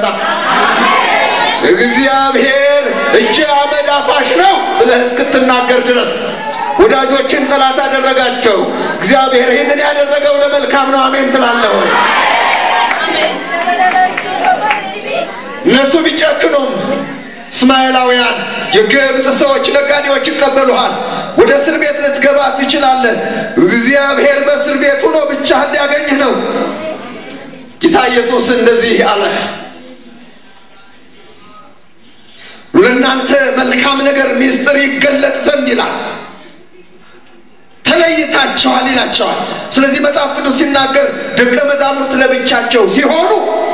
እግዚአብሔር እጅ አመድ አፋሽ ነው ብለህ እስክትናገር ድረስ ወዳጆችን ጠላት አደረጋቸው። እግዚአብሔር ይህንን ያደረገው ለመልካም ነው። አሜን ትላለህ ወይ? እነሱ ቢጨክኑም እስማኤላውያን የግብፅ ሰዎች ነጋዴዎች ይቀበሉሃል። ወደ እስር ቤት ልትገባ ትችላለህ። እግዚአብሔር በእስር ቤት ሆኖ ብቻህን ሊያገኝህ ነው። ጌታ ኢየሱስ እንደዚህ አለ፣ ለእናንተ መልካም ነገር ሚስጥር ይገለጥ ዘንድ ይላል ተለይታቸዋል ይላቸዋል። ስለዚህ መጽሐፍ ቅዱስ ሲናገር ደቀ መዛሙርት ለብቻቸው ሲሆኑ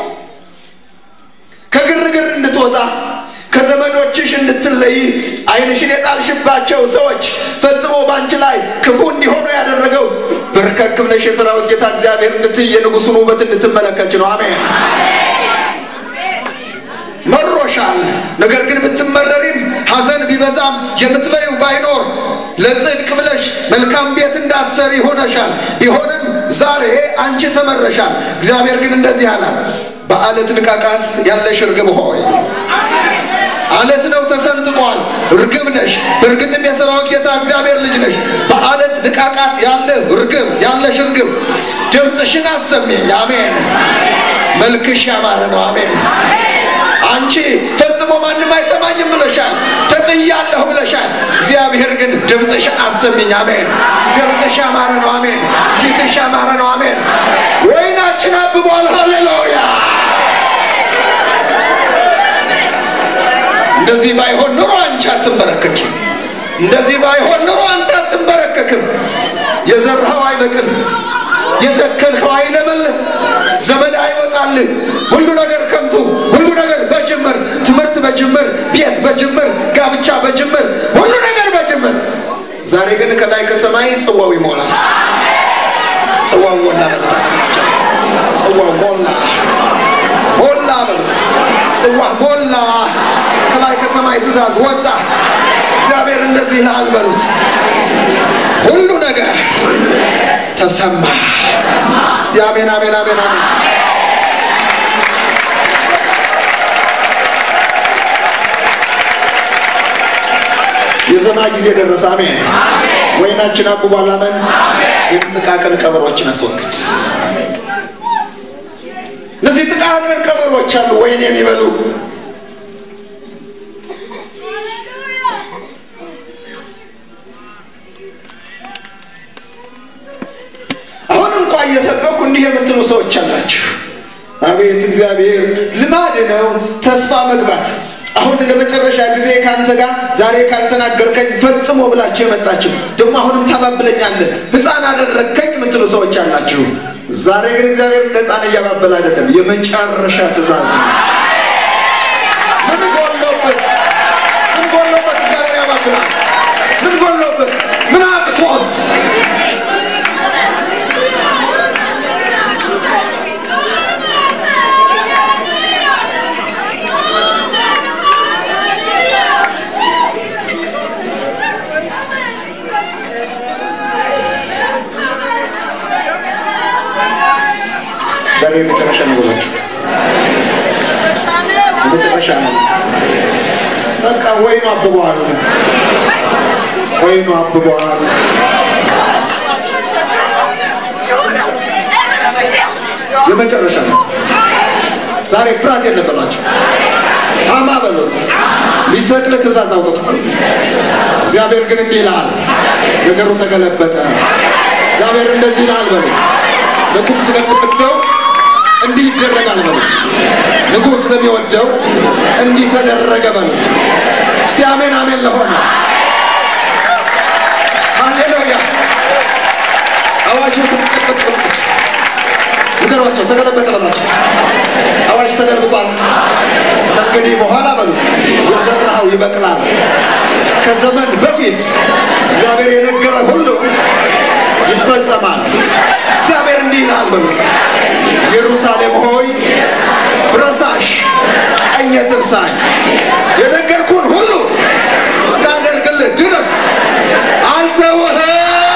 ከግርግር እንድትወጣ ከዘመዶችሽ እንድትለይ ዓይንሽን የጣልሽባቸው ሰዎች ፈጽሞ በአንቺ ላይ ክፉ እንዲሆኑ ያደረገው በርከክ ብለሽ የሰራዊት ጌታ እግዚአብሔር እንድትይ የንጉሱን ውበት እንድትመለከች ነው። አሜን። መሮሻል። ነገር ግን ብትመረሪም ሐዘን ቢበዛም የምትበዩ ባይኖር ለጽድቅ ብለሽ መልካም ቤት እንዳትሰሪ ሆነሻል። ቢሆንም ዛሬ አንቺ ተመረሻል። እግዚአብሔር ግን እንደዚህ አላል፣ በአለት ንቃቃት ያለሽ እርግብ ሆይ አለት ነው ተሰንጥቋል። እርግብ ነሽ። በእርግጥም የሰራዊት ጌታ እግዚአብሔር ልጅ ነሽ። በአለት ንቃቃት ያለ እርግብ ያለሽ እርግብ ድምፅሽን አሰሜኝ። አሜን። መልክሽ ያማረ ነው። አሜን። አንቺ ፈጽሞ ማንም አይሰማኝም ብለሻል። ተጥያለሁ ብለሻል። እግዚአብሔር ግን ድምፅሽ አሰሚኝ። አሜን። ድምፅሽ ያማረ ነው። አሜን። ፊትሽ ያማረ ነው። አሜን። ወይናችን አብቧል። ሃሌሉያ። እንደዚህ ባይሆን ኑሮ አንቺ አትንበረከኪም። እንደዚህ ባይሆን ኑሮ አንተ አትንበረከክም። የዘራኸው አይበቅል፣ የተከልኸው አይለመልም፣ ዘመድ አይወጣልህ። ሁሉ ነገር ከንቱ፣ ሁሉ ነገር በጅምር ትምህርት በጅምር ቤት በጅምር ጋብቻ በጅምር ሁሉ ነገር በጅምር። ዛሬ ግን ከላይ ከሰማይ ጽዋው ይሞላል። ጽዋው ሞላ በሉት። ጽዋው ሞላ ሞላ በሉት። ጽዋ ሞላ። ከላይ ከሰማይ ትእዛዝ ወጣ። እግዚአብሔር እንደዚህ ይላል በሉት። ሁሉ ነገር ተሰማ። እስቲ አሜን፣ አሜን፣ አሜን፣ አሜን። የዘማ ጊዜ ደረሰ። አሜን። ወይናችን አብቧል። አሜን። የጥቃቅን ቀበሮችን አስወግድ። እነዚህ ጥቃቅን ቀበሮች አሉ ወይን የሚበሉ አሁን እንኳ እየሰበኩ እንዲህ የምትሉ ሰዎች አላችሁ። አቤት እግዚአብሔር ልማድ ነው ተስፋ መግባት። አሁን ለመጨረሻ ጊዜ ከአንተ ጋር ዛሬ ካልተናገርከኝ ፈጽሞ ብላችሁ የመጣችሁ ደግሞ አሁንም ታባብለኛለህ፣ ሕፃን አደረግከኝ የምትሉ ሰዎች አላችሁ። ዛሬ ግን እግዚአብሔር እንደ ሕፃን እያባበል አይደለም፣ የመጨረሻ ትእዛዝ ነው። ምን ጎሎበት? ምን ጎሎበት? እግዚአብሔር ያባብላል። ምን ጎሎበት? ምን አቅቶት? ዛሬ የመጨረሻ ነው ብላችሁ የመጨረሻ ነው። በቃ ወይኑ አብበዋል፣ ወይኑ አብበዋል። የመጨረሻ ነው። ዛሬ ፍርሃት የለበላቸው። አማ በሉት ሊሰቅል ትእዛዝ አውጥቷል። እግዚአብሔር ግን እንዲህ ይልሃል፣ ነገሩ ተገለበጠ። እግዚአብሔር እንደዚህ ይልሃል በሉት ንጉሥ ስለሚወደው እንዲህ ይደረጋል በሉት። ንጉሥ ስለሚወደው እንዲህ ተደረገ በሉት። እስቲ አሜን አሜን ለሆነ ሃሌሉያ። አዋጁ ተቀጠቀጠ በላቸው፣ ንገሯቸው፣ ተገለበጠ በላቸው። አዋጅ ተገልብጧል። ከእንግዲህ በኋላ በሉት የዘራኸው ይበቅላል። ከዘመን በፊት እግዚአብሔር የነገረ ሁሉ ይፈጸማል። እግዚአብሔር እንዲህ ይላል በሉት ኢየሩሳሌም ሆይ ብረሳሽ ቀኜ ትርሳኝ፣ የነገርኩህን ሁሉ እስካደርግልህ ድረስ አልተውህም።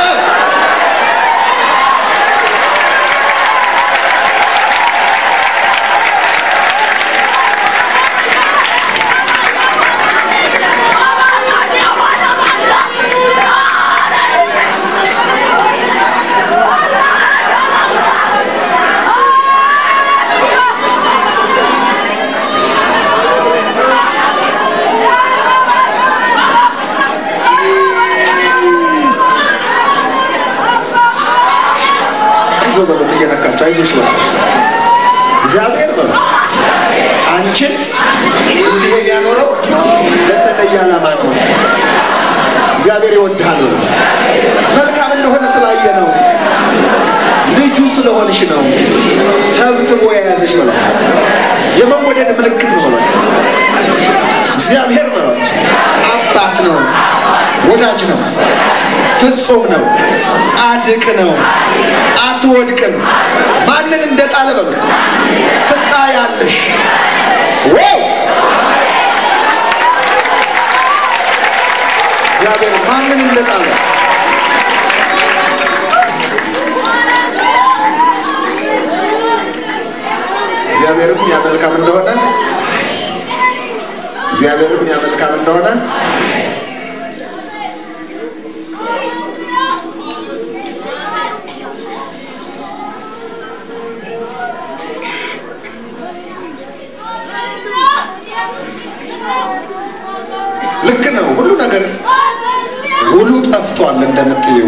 አይዞህ በሉት እየነካቸው አይዞሽ በሉት እግዚአብሔር በሉት አንቺን እንዲህ ያኖረው ለተለየ ዓላማ ነው። እግዚአብሔር ይወድሃል በሉት መልካም እንደሆነ ስላየ ነው። ልጁ ስለሆንሽ ነው። ተብትቦ የያዘሽ በሉት የመወደድ ምልክት ነው በሉት እግዚአብሔር በሉት አባት ነው፣ ወዳጅ ነው፣ ፍጹም ነው፣ ጻድቅ ነው፣ አትወድቅም። ማንን እንደጣለ በሉት ትጣያለሽ። ዋው እግዚአብሔር ማንን እንደጣለ እግዚአብሔርም ያመልካም እንደሆነ እግዚአብሔርም ያመልካም እንደሆነ ልክ ነው። ሁሉ ነገር ውሉ ጠፍቷል እንደምትዩ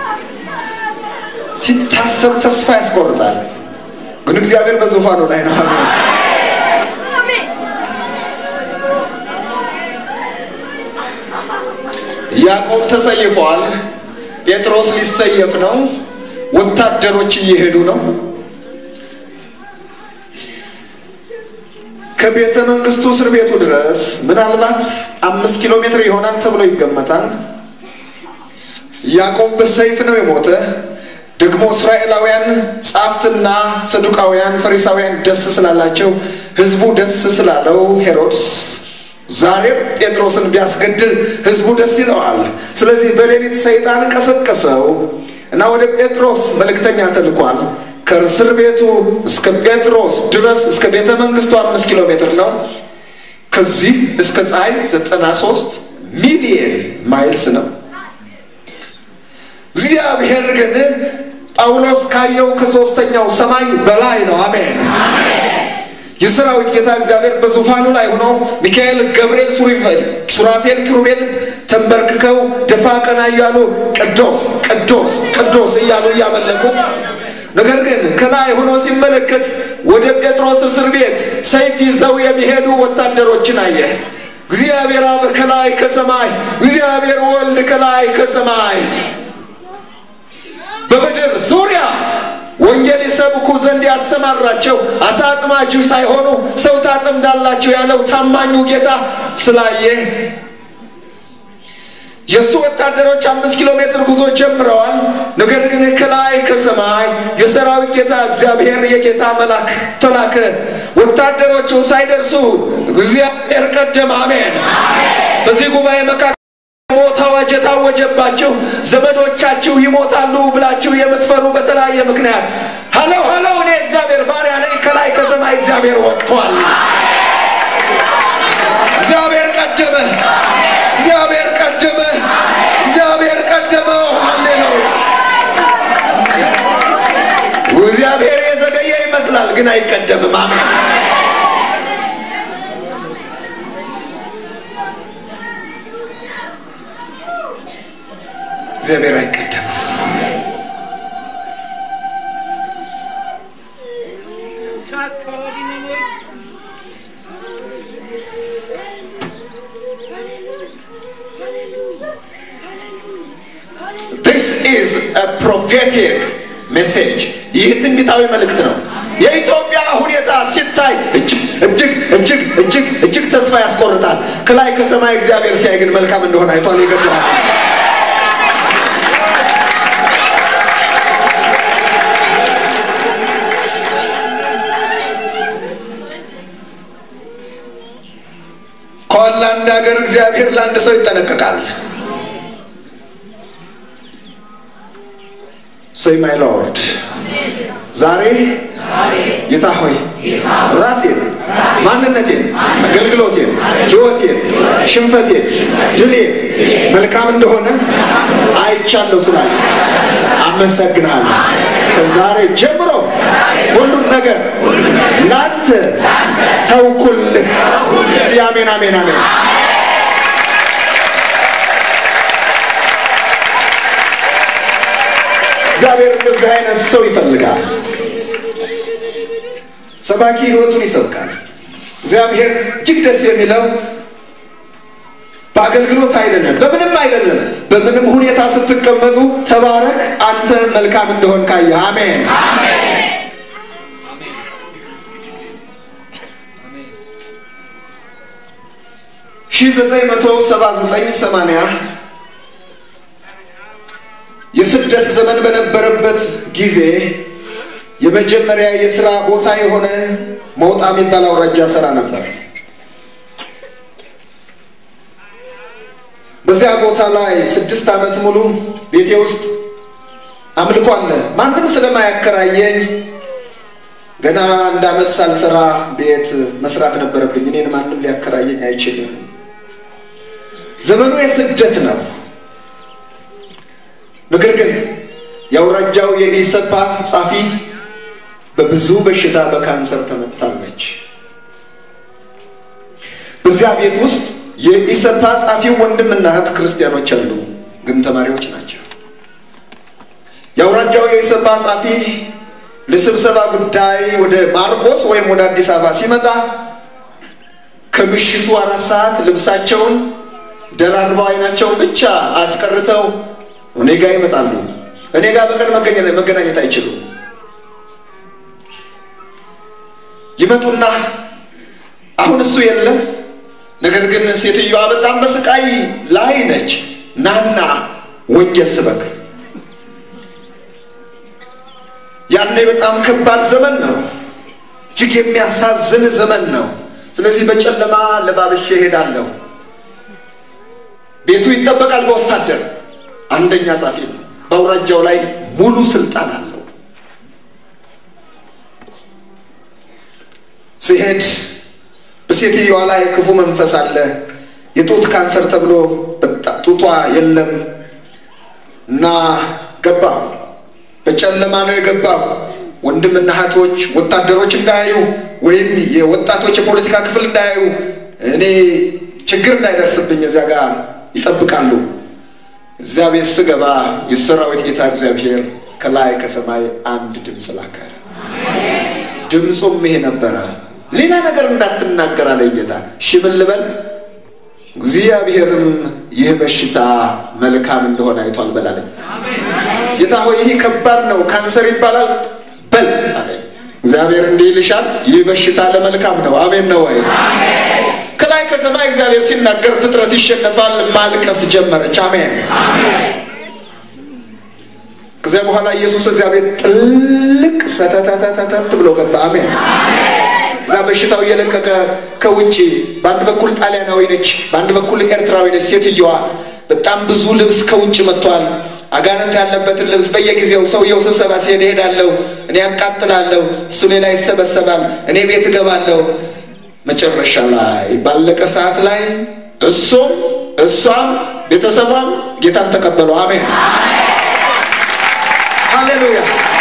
ሲታሰብ ተስፋ ያስቆርጣል። ግን እግዚአብሔር በዙፋኑ ላይ ነው። አሜን። ያዕቆብ ተሰይፏል። ጴጥሮስ ሊሰየፍ ነው። ወታደሮች እየሄዱ ነው። ከቤተ መንግስቱ እስር ቤቱ ድረስ ምናልባት አምስት ኪሎ ሜትር ይሆናል ተብሎ ይገመታል። ያዕቆብ በሰይፍ ነው የሞተ። ደግሞ እስራኤላውያን ጻፍትና ሰዱቃውያን፣ ፈሪሳውያን ደስ ስላላቸው ህዝቡ ደስ ስላለው ሄሮድስ ዛሬም ጴጥሮስን ቢያስገድል ህዝቡ ደስ ይለዋል። ስለዚህ በሌሊት ሰይጣን ቀሰቀሰው እና ወደ ጴጥሮስ መልእክተኛ ተልኳል። ከእስር ቤቱ እስከ ጴጥሮስ ድረስ እስከ ቤተ መንግስቱ አምስት ኪሎ ሜትር ነው። ከዚህ እስከ ፀሐይ ዘጠና ሶስት ሚሊየን ማይልስ ነው። እግዚአብሔር ግን ጳውሎስ ካየው ከሶስተኛው ሰማይ በላይ ነው። አሜን። የሰራዊት ጌታ እግዚአብሔር በዙፋኑ ላይ ሆኖ ሚካኤል፣ ገብርኤል፣ ሱሪፌል፣ ሱራፌል፣ ኪሩቤል ተንበርክከው ደፋ ቀና እያሉ ቅዱስ ቅዱስ ቅዱስ እያሉ እያመለኩት ነገር ግን ከላይ ሆኖ ሲመለከት ወደ ጴጥሮስ እስር ቤት ሰይፍ ይዘው የሚሄዱ ወታደሮችን አየ። እግዚአብሔር አብ ከላይ ከሰማይ፣ እግዚአብሔር ወልድ ከላይ ከሰማይ በምድር ዙሪያ ወንጌል ይሰብኩ ዘንድ ያሰማራቸው አሳ አጥማጅ ሳይሆኑ ሰው ታጠምዳላቸው ያለው ታማኙ ጌታ ስላየ የእሱ ወታደሮች አምስት ኪሎ ሜትር ጉዞ ጀምረዋል። ነገር ግን ከላይ ከሰማይ የሰራዊት ጌታ እግዚአብሔር የጌታ መልአክ ተላከ። ወታደሮቹ ሳይደርሱ እግዚአብሔር ቀደም። አሜን። በዚህ ጉባኤ መካከል ሞት አዋጅ የታወጀባችሁ ዘመዶቻችሁ ይሞታሉ ብላችሁ የምትፈሩ በተለያየ ምክንያት ሀለው ሀለው እኔ እግዚአብሔር ባሪያ ነኝ። ከላይ ከሰማይ እግዚአብሔር ወጥቷል። እግዚአብሔር ቀደመ። እግዚአብሔር ቀደመ። እግዚአብሔር ቀደመ። ሃሌሉያ። እግዚአብሔር የዘገየ ይመስላል፣ ግን አይቀደምም። አሜን። እግዚአብሔር አይቀደምም። This is a prophetic message. ይህ ትንቢታዊ መልእክት ነው። የኢትዮጵያ ሁኔታ ሲታይ እጅግ እጅግ እጅግ እጅግ እጅግ ተስፋ ያስቆርጣል። ከላይ ከሰማይ እግዚአብሔር ሲያይ ግን መልካም እንደሆነ አይቷል። ይገባዋል። ከሆላንድ ሀገር እግዚአብሔር ለአንድ ሰው ይጠነቀቃል። ሰይ ማይ ሎርድ ዛሬ ጌታ ሆይ ራሴን፣ ማንነቴን፣ አገልግሎቴን፣ ሕይወቴን፣ ሽንፈቴን፣ ድሌን መልካም እንደሆነ አይቻለሁ ስላለ አመሰግናለሁ። ከዛሬ ጀምሮ ሁሉን ነገር ላንተ ተውኩልህ። እስቲ አሜን አሜን አሜን። እግዚአብሔር እንደዚህ አይነት ሰው ይፈልጋል። ሰባኪ ህይወቱን ይሰብካል። እግዚአብሔር እጅግ ደስ የሚለው በአገልግሎት አይደለም፣ በምንም አይደለም። በምንም ሁኔታ ስትቀመጡ ተባረክ፣ አንተ መልካም እንደሆን ካየ አሜን። ሺህ ዘጠኝ መቶ ሰባ ዘጠኝ ሰማንያ የስደት ዘመን በነበረበት ጊዜ የመጀመሪያ የስራ ቦታ የሆነ መውጣ የሚባል አውራጃ ስራ ነበር። በዚያ ቦታ ላይ ስድስት ዓመት ሙሉ ቤቴ ውስጥ አምልኮ አለ። ማንም ስለማያከራየኝ ገና አንድ ዓመት ሳልሰራ ቤት መስራት ነበረብኝ። እኔን ማንም ሊያከራየኝ አይችልም። ዘመኑ የስደት ነው። ነገር ግን የአውራጃው የኢሰፓ ጻፊ በብዙ በሽታ በካንሰር ተመታለች። በዚያ ቤት ውስጥ የኢሰፓ ጻፊው ወንድምና እህት ክርስቲያኖች አሉ፣ ግን ተማሪዎች ናቸው። የአውራጃው የኢሰፓ ጻፊ ለስብሰባ ጉዳይ ወደ ማርቆስ ወይም ወደ አዲስ አበባ ሲመጣ ከምሽቱ አራት ሰዓት ልብሳቸውን ደራርበው አይናቸውን ብቻ አስቀርተው እኔ ጋር ይመጣሉ። እኔ ጋር በቀን መገናኘት አይችሉም። ይመጡና አሁን እሱ የለም፣ ነገር ግን ሴትዮዋ በጣም በስቃይ ላይ ነች። ናና ወንጌል ስበክ። ያኔ በጣም ከባድ ዘመን ነው። እጅግ የሚያሳዝን ዘመን ነው። ስለዚህ በጨለማ ለባብሼ ሄዳለሁ። ቤቱ ይጠበቃል በወታደር አንደኛ ጻፊ ነው። በአውራጃው ላይ ሙሉ ስልጣን አለው። ሲሄድ በሴትዮዋ ላይ ክፉ መንፈስ አለ። የጡት ካንሰር ተብሎ በጣም ጡቷ የለም እና ገባሁ። በጨለማ ነው የገባሁ። ወንድምና እህቶች ወታደሮች እንዳያዩ ወይም የወጣቶች የፖለቲካ ክፍል እንዳያዩ እኔ ችግር እንዳይደርስብኝ እዚያ ጋር ይጠብቃሉ። እዚያ ቤት ስገባ የሰራዊት ጌታ እግዚአብሔር ከላይ ከሰማይ አንድ ድምፅ ላከ። ድምፁም ይሄ ነበረ፣ ሌላ ነገር እንዳትናገር አለኝ ጌታ። እሺ ምን ልበል? እግዚአብሔርም ይህ በሽታ መልካም እንደሆነ አይቷል በላለኝ። ጌታ ሆይ ይህ ከባድ ነው፣ ካንሰር ይባላል በል አለኝ። እግዚአብሔር እንዲህ ይልሻል፣ ይህ በሽታ ለመልካም ነው። አሜን ነው ወይ? ከላይ ከሰማይ እግዚአብሔር ሲናገር ፍጥረት ይሸነፋል። ማልቀስ ጀመረች። አሜን። ከዚያ በኋላ ኢየሱስ እዚያ ቤት ጥልቅ ሰተተተተት ብሎ ገባ። አሜን። እዛ በሽታው እየለቀቀ ከውጭ በአንድ በኩል ጣሊያናዊ ነች፣ በአንድ በኩል ኤርትራዊ ነች ሴትየዋ። በጣም ብዙ ልብስ ከውጭ መጥቷል። አጋንንት ያለበትን ልብስ በየጊዜው ሰውየው ስብሰባ ሲሄድ እሄዳለሁ፣ እኔ ያቃጥላለሁ፣ እሱ ሌላ ይሰበሰባል፣ እኔ ቤት እገባለሁ። መጨረሻ ላይ ባለቀ ሰዓት ላይ እሱም እሷም ቤተሰቧም ጌታን ተቀበሉ። አሜን ሃሌሉያ።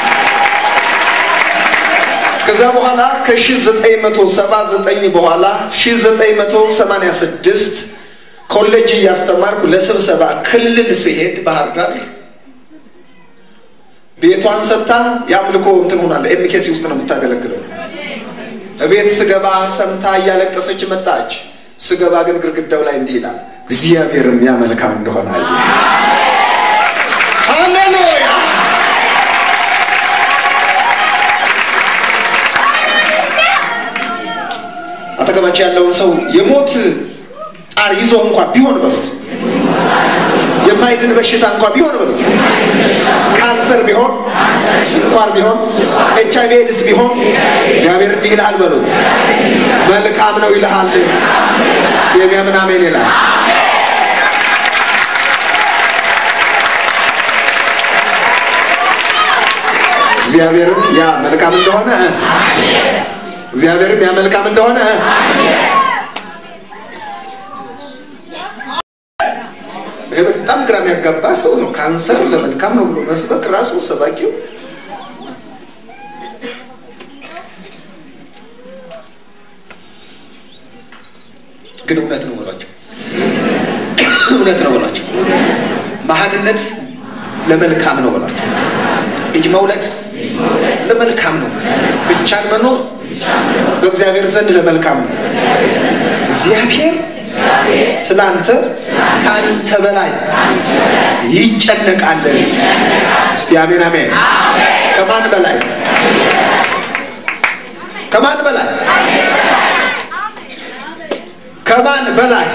ከዛ በኋላ ከ1979 በኋላ 1986 ኮሌጅ እያስተማርኩ ለስብሰባ ክልል ስሄድ ባህር ዳር ቤቷን ሰጥታ የአምልኮ እንትን ሆናለ። ኤምኬሲ ውስጥ ነው የምታገለግለው። እቤት ስገባ ሰምታ እያለቀሰች መጣች። ስገባ ግን ግድግዳው ላይ እንዲህ ይላል፣ እግዚአብሔርም ያ መልካም እንደሆነ አየ። ሃሌሉያ አጠገባቸው ያለውን ሰው የሞት ጣር ይዞ እንኳ ቢሆን በሉት፣ የማይድን በሽታ እንኳ ቢሆን በሉት፣ ካንሰር ቢሆን፣ ስኳር ቢሆን፣ ኤች አይቪ ኤድስ ቢሆን እግዚአብሔር እንዲህ ይልሃል በሉት፣ መልካም ነው ይልሃል። የሚያምን አሜን ይላል። እግዚአብሔርም ያ መልካም እንደሆነ እግዚአብሔርም ያ መልካም እንደሆነ ይሄ በጣም ግራ የሚያጋባ ሰው ነው። ካንሰር ለመልካም ነው ብሎ መስበክ ራሱ ሰባኪው ግን እውነት ነው በሏቸው፣ እውነት ነው በሏቸው። መሀንነት ለመልካም ነው በሏቸው። ልጅ መውለድ ለመልካም ነው። ብቻን መኖር በእግዚአብሔር ዘንድ ለመልካም ነው። እግዚአብሔር ስለ አንተ ከአንተ በላይ ይጨነቃል። እስቲ አሜን አሜን። ከማን በላይ? ከማን በላይ? ከማን በላይ?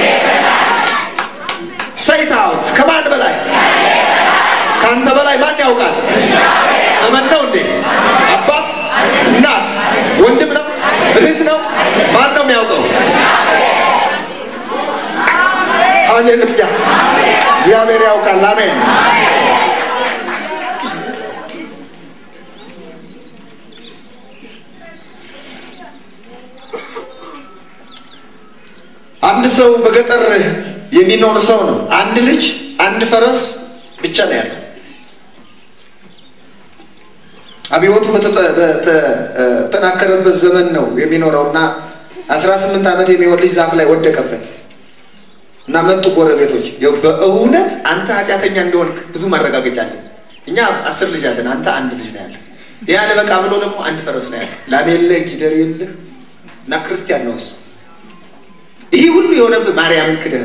ሰይታውት ከማን በላይ? ከአንተ በላይ ማን ያውቃል? ዘመን ነው እንዴ? አባት፣ እናት፣ ወንድም ነው? እህት ነው? ማን ነው የሚያውቀው? ሃሌሉያ! እግዚአብሔር ያውቃል። አሜን። አንድ ሰው በገጠር የሚኖር ሰው ነው። አንድ ልጅ፣ አንድ ፈረስ ብቻ ነው ያለው። አብዮቱ በተጠናከረበት ዘመን ነው የሚኖረው እና አስራ ስምንት ዓመት የሚሆን ልጅ ዛፍ ላይ ወደቀበት እና መጡ ጎረቤቶች። በእውነት አንተ ኃጢአተኛ እንደሆንክ ብዙ ማረጋገጫ አለ። እኛ አስር ልጅ አለን፣ አንተ አንድ ልጅ ነው ያለ። ይህ አለ በቃ ብሎ ደግሞ አንድ ፈረስ ነው ያለ። ላም የለህ ጊደር የለህ እና ክርስቲያን ነው እሱ። ይህ ሁሉ የሆነብህ ማርያምን ክደህ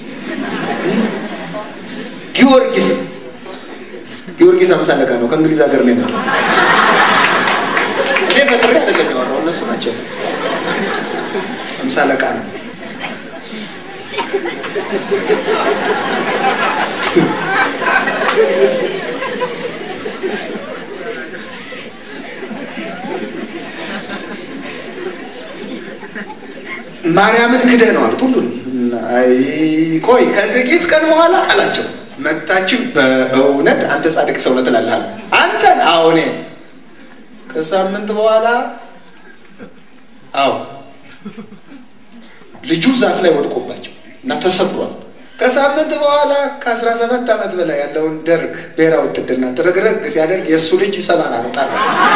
ጊዮርጊስ ጊዮርጊስ አምሳ አለቃ ነው። ከእንግሊዝ ሀገር ነው የመጣው። እኔ ፈጥሬ አይደለም ያወራው፣ እነሱ ናቸው። አምሳ አለቃ ነው። ማርያምን ክደህ ነው አሉት። ሁሉን አይ ቆይ ከጥቂት ቀን በኋላ አላቸው መጣችን በእውነት አንተ ጻድቅ ሰው ነህ ትላለህ። አንተን አዎ እኔ ከሳምንት በኋላ አዎ ልጁ ዛፍ ላይ ወድቆባቸው እና ተሰብሯል። ከሳምንት በኋላ ከአስራ ሰባት ዓመት በላይ ያለውን ደርግ ብሔራዊ ውትድርና ትርግርግ ሲያደርግ የእሱ ልጅ ሰባራ ነው ጠራ።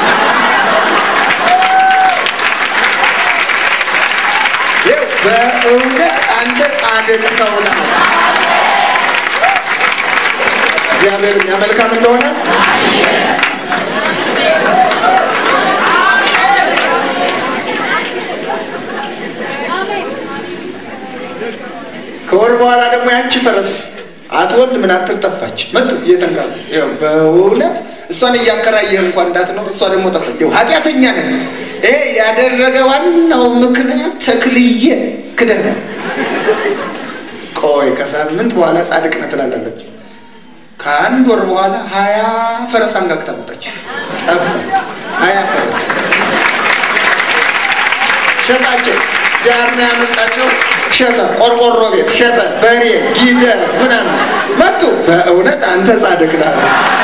ይኸው በእውነት አንተ ጻድቅ ሰው ነህ። እግዚአብሔር እኛ መልካም እንደሆነ ከወር በኋላ ደግሞ ያቺ ፈረስ አትወልድ ምን አትል ጠፋች። መጡ እየተንጋሉ ይኸው በእውነት እሷን እያከራየህ እንኳን እንዳትኖር እሷ ደግሞ ጠፋች። ይኸው ኃጢአተኛ ነን። ይሄ ያደረገ ዋናው ምክንያት ተክልዬ ክደህ ቆይ ከሳምንት በኋላ ጻድቅ ነህ ትላለች። ከአንድ ወር በኋላ ሀያ ፈረስ አንጋግታ መጣች። ጠፋ ሀያ ፈረስ ሸጣቸው። ዚያር ነው ያመጣቸው። ሸጠ፣ ቆርቆሮ ቤት ሸጠ፣ በሬ ጊደር ምናምን መጡ። በእውነት አንተ ጻድቅ ነህ።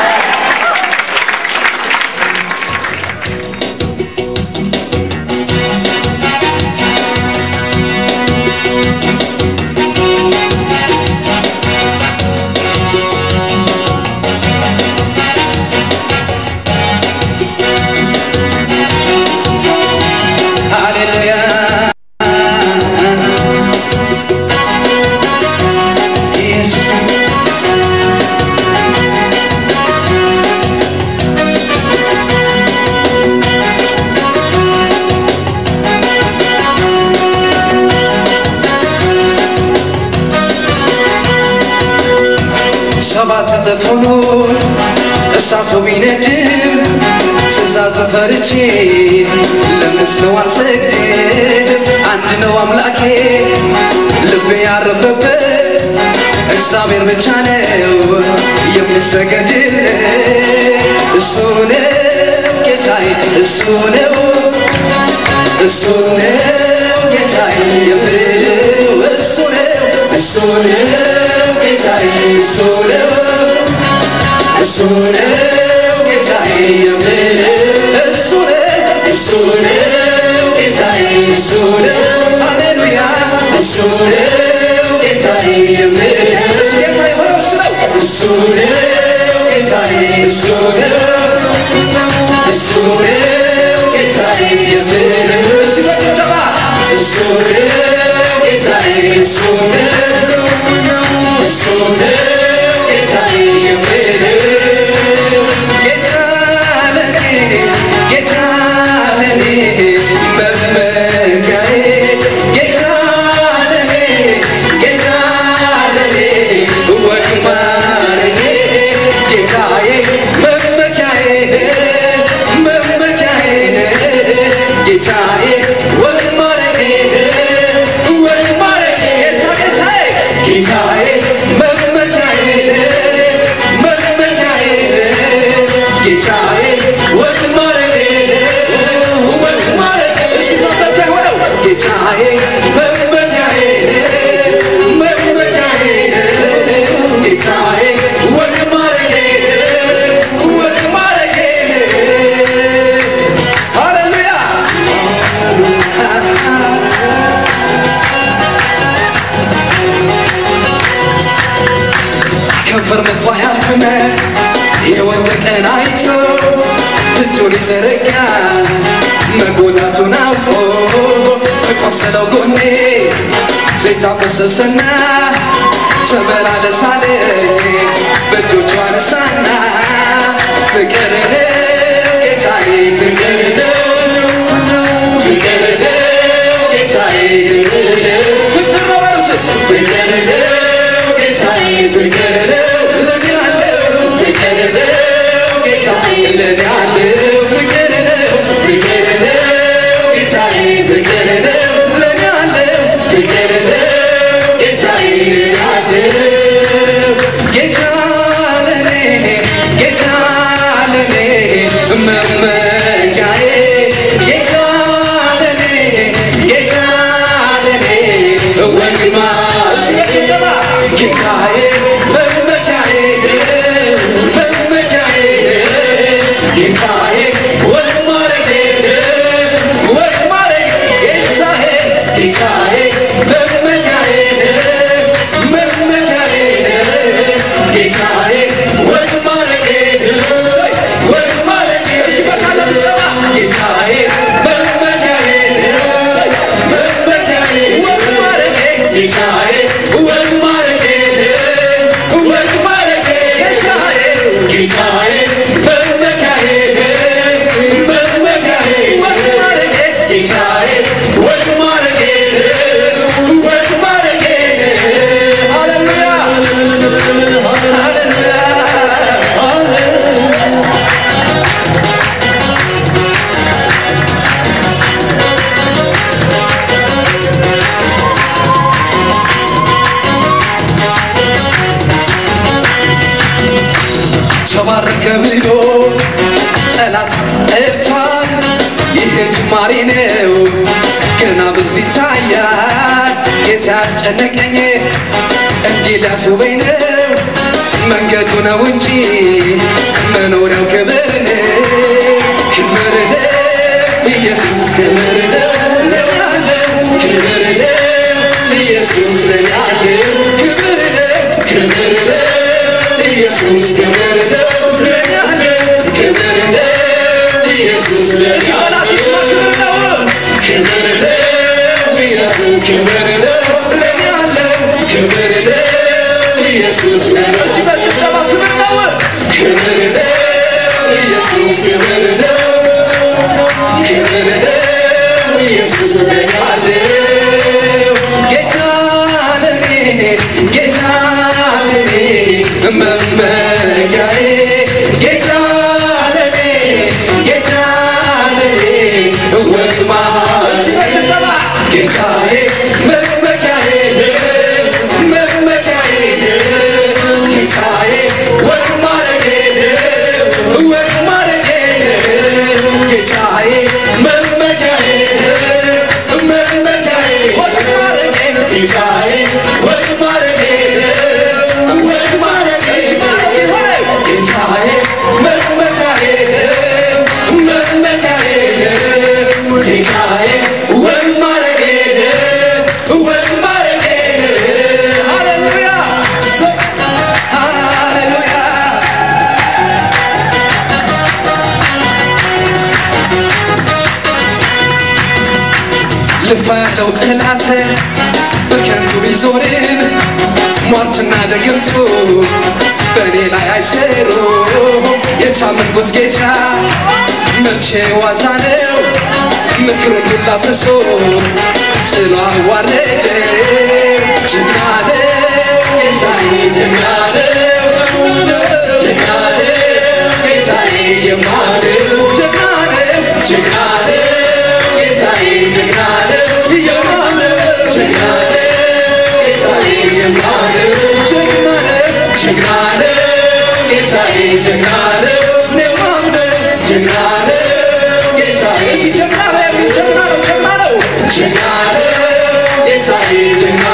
ሃሌሉያ ኢየሱስ ሰባት እጥፍ ሆኖ እሳቱ ቢነድም ትእዛዝ ፈርቼ ለምስለው አልሰግድም። አንድ ነው አምላኬ ልቤ ያረፈበት እግዚአብሔር ብቻ ነው የምሰገድለት። እሱ ነው ጌታዬ፣ እሱ ነው እሱ ነው ጌታዬ የምለው እሱ ነው እሱ ነው ጌታዬ እሱ ነው እሱ ነው ጌታዬ የምለው እሱ ነው እሱ ነው ጌታዬ እሱ ነው ሃሌሉያ እሱ ነው ጌታዬ የምለው እሱ ጌታ የሆነው እሱ ነው እሱ ነው ጌታዬ እሱ ነው እሱ ነው ጌታዬ የምለው እሱ በጭብጨባ እሱ ነው ጌታዬ እሱ ነው እሱ ነው ጌታዬ የምለው ጌታ ለኔ ጌታ ለኔ መመኪያዬ ጌታ ለኔ ጌታ ለኔ ወግ ማረጌ ጌታዬ መመኪያዬ መመኪያዬ ጌታዬ ወግ ማረጌ ወግ ማረጌ ጌታ ጌታዬ ጌታዬ መመኪያዬ መመኪያዬ ጌታዬ ወግ ማረጌ ወግ ማረጌ እስቲ መመኪያ ሆነው ጌታዬ መመኪያዬ መመኪያዬ ጌታዬ ወግ ማረጌ ወግ ማረጌ ሃሌሉያ ከንፈር መጥቶ ያልፍመ የወደቀን አይቶ እጁን ይዘረጋ መጎዳቱን አውቆ በቆሰለው ጎኔ ዘይት አፈሰሰና ተመላለሳለኝ በእጆቹ አነሳና ፍቅር ነው ጌታዬ ፍቅር ነው ፍቅር ነው ጌታዬ ፍቅር ነው በሉት ፍቅር ነው ጌታዬ ፍቅር ነው ለኔ አለው ፍቅር ነው ጌታዬ ለኔ አለው ፍቅር ነው ፍቅር ነው ጌታዬ ፍቅር ነው ለኔ አለው ፍቅር ነው ጌታዬ ለኔ አለው ጌታ ለኔ ጌታ ለኔ መመኪያዬ ጌታ ለኔ ጌታ ለኔ ወግማ ሲገባ ጌታዬ መመኪያዬ መመኪያዬ ጌታዬ ወግ ማረጌ ወግ ማረጌ ጌታዬ ጌታዬ መመኪያዬ ጌታዬ ወግ ማረጌ ወግ ማረጌ ጌታዬ ጌታዬ መመካዬ መመካዬ ወግ ማረጌ ጌታዬ ወግ ማረጌ ወግ ማረጌ ሃሌሉያ ሃሌሉያ ተባረከ ብሎ ጠላት ጠርቷል። ይህ ጅማሬ ነው ገና ብዙ ይታያል። ጌታ ያስጨነቀኝ እንዲህ ሊያስውበኝ ነው መንገዱ ነው እንጂ መኖሪያው ክብር ነው ክብር ነው ኢየሱስ ክብር ነው ለኔ ያለው ክብር ነው ኢየሱስ ለኔ ያለው ክብር ነው ክብር ነው ኢየሱስ ክብር ነው ለኔ ያለው ክብር ነው ኢየሱስ ለኔ ያለው ክብር ነው ክብር ነው ኢየሱስ ክብር ነው ለኔ ያለው ክብር ነው ኢየሱስ ለኔ ሲበጭብጨባ ክብር ነው ክብር ነው ኢየሱስ ክብር ነው ክብር ነው ኢየሱስ ለኔ ያለው ጌታ ለኔ ጌታ ለኔ መመኪያዬ ጌታ ለኔ ጌታ ለኔ ወግማ ሲበጭብጨባ ጌታዬ መመኪያዬ መመኪያዬ ጌታዬ ወግ ማረጌ ወግ ማረጌ ጌታዬ መመኪያዬ መመኪያዬ ወግ ማረጌ ጌታዬ ወግ ማረጌ ወግ ማረጌ ሲማረጌ ሆነ ጌታዬ መመኪያዬ መመኪያዬ ጌታዬ ወግ ማረጌ ወግ ማረጌ ሃሌሉያ ሃሌሉያ ልፋ ያለው ጠላት በከንቱ ቢዞርም ሟርትና ደግምቱ በእኔ ላይ አይሰሩ የታመንኩት ጌታ መቼ ዋዛ ነው ምክሩን ሁላ ፍሶ ጥሎ አዋረደ ጀግና ነው ጌታዬ ጀግና ነው ጀግና ነው ጌታዬ የማለው ጀግና ነው ጀግና ነው ጌታዬ ጀግና ነው የማለው ጀግና ነው ጌታዬ የማለው ጀግና ነው ጀግና ነው ጌታዬ ጀግና ነው የማለው ጀግና ነው ጌታዬ ጀግና ነው ጀግና ነው ጀግና ነው ጀግና ነው ጌታዬ ጀግና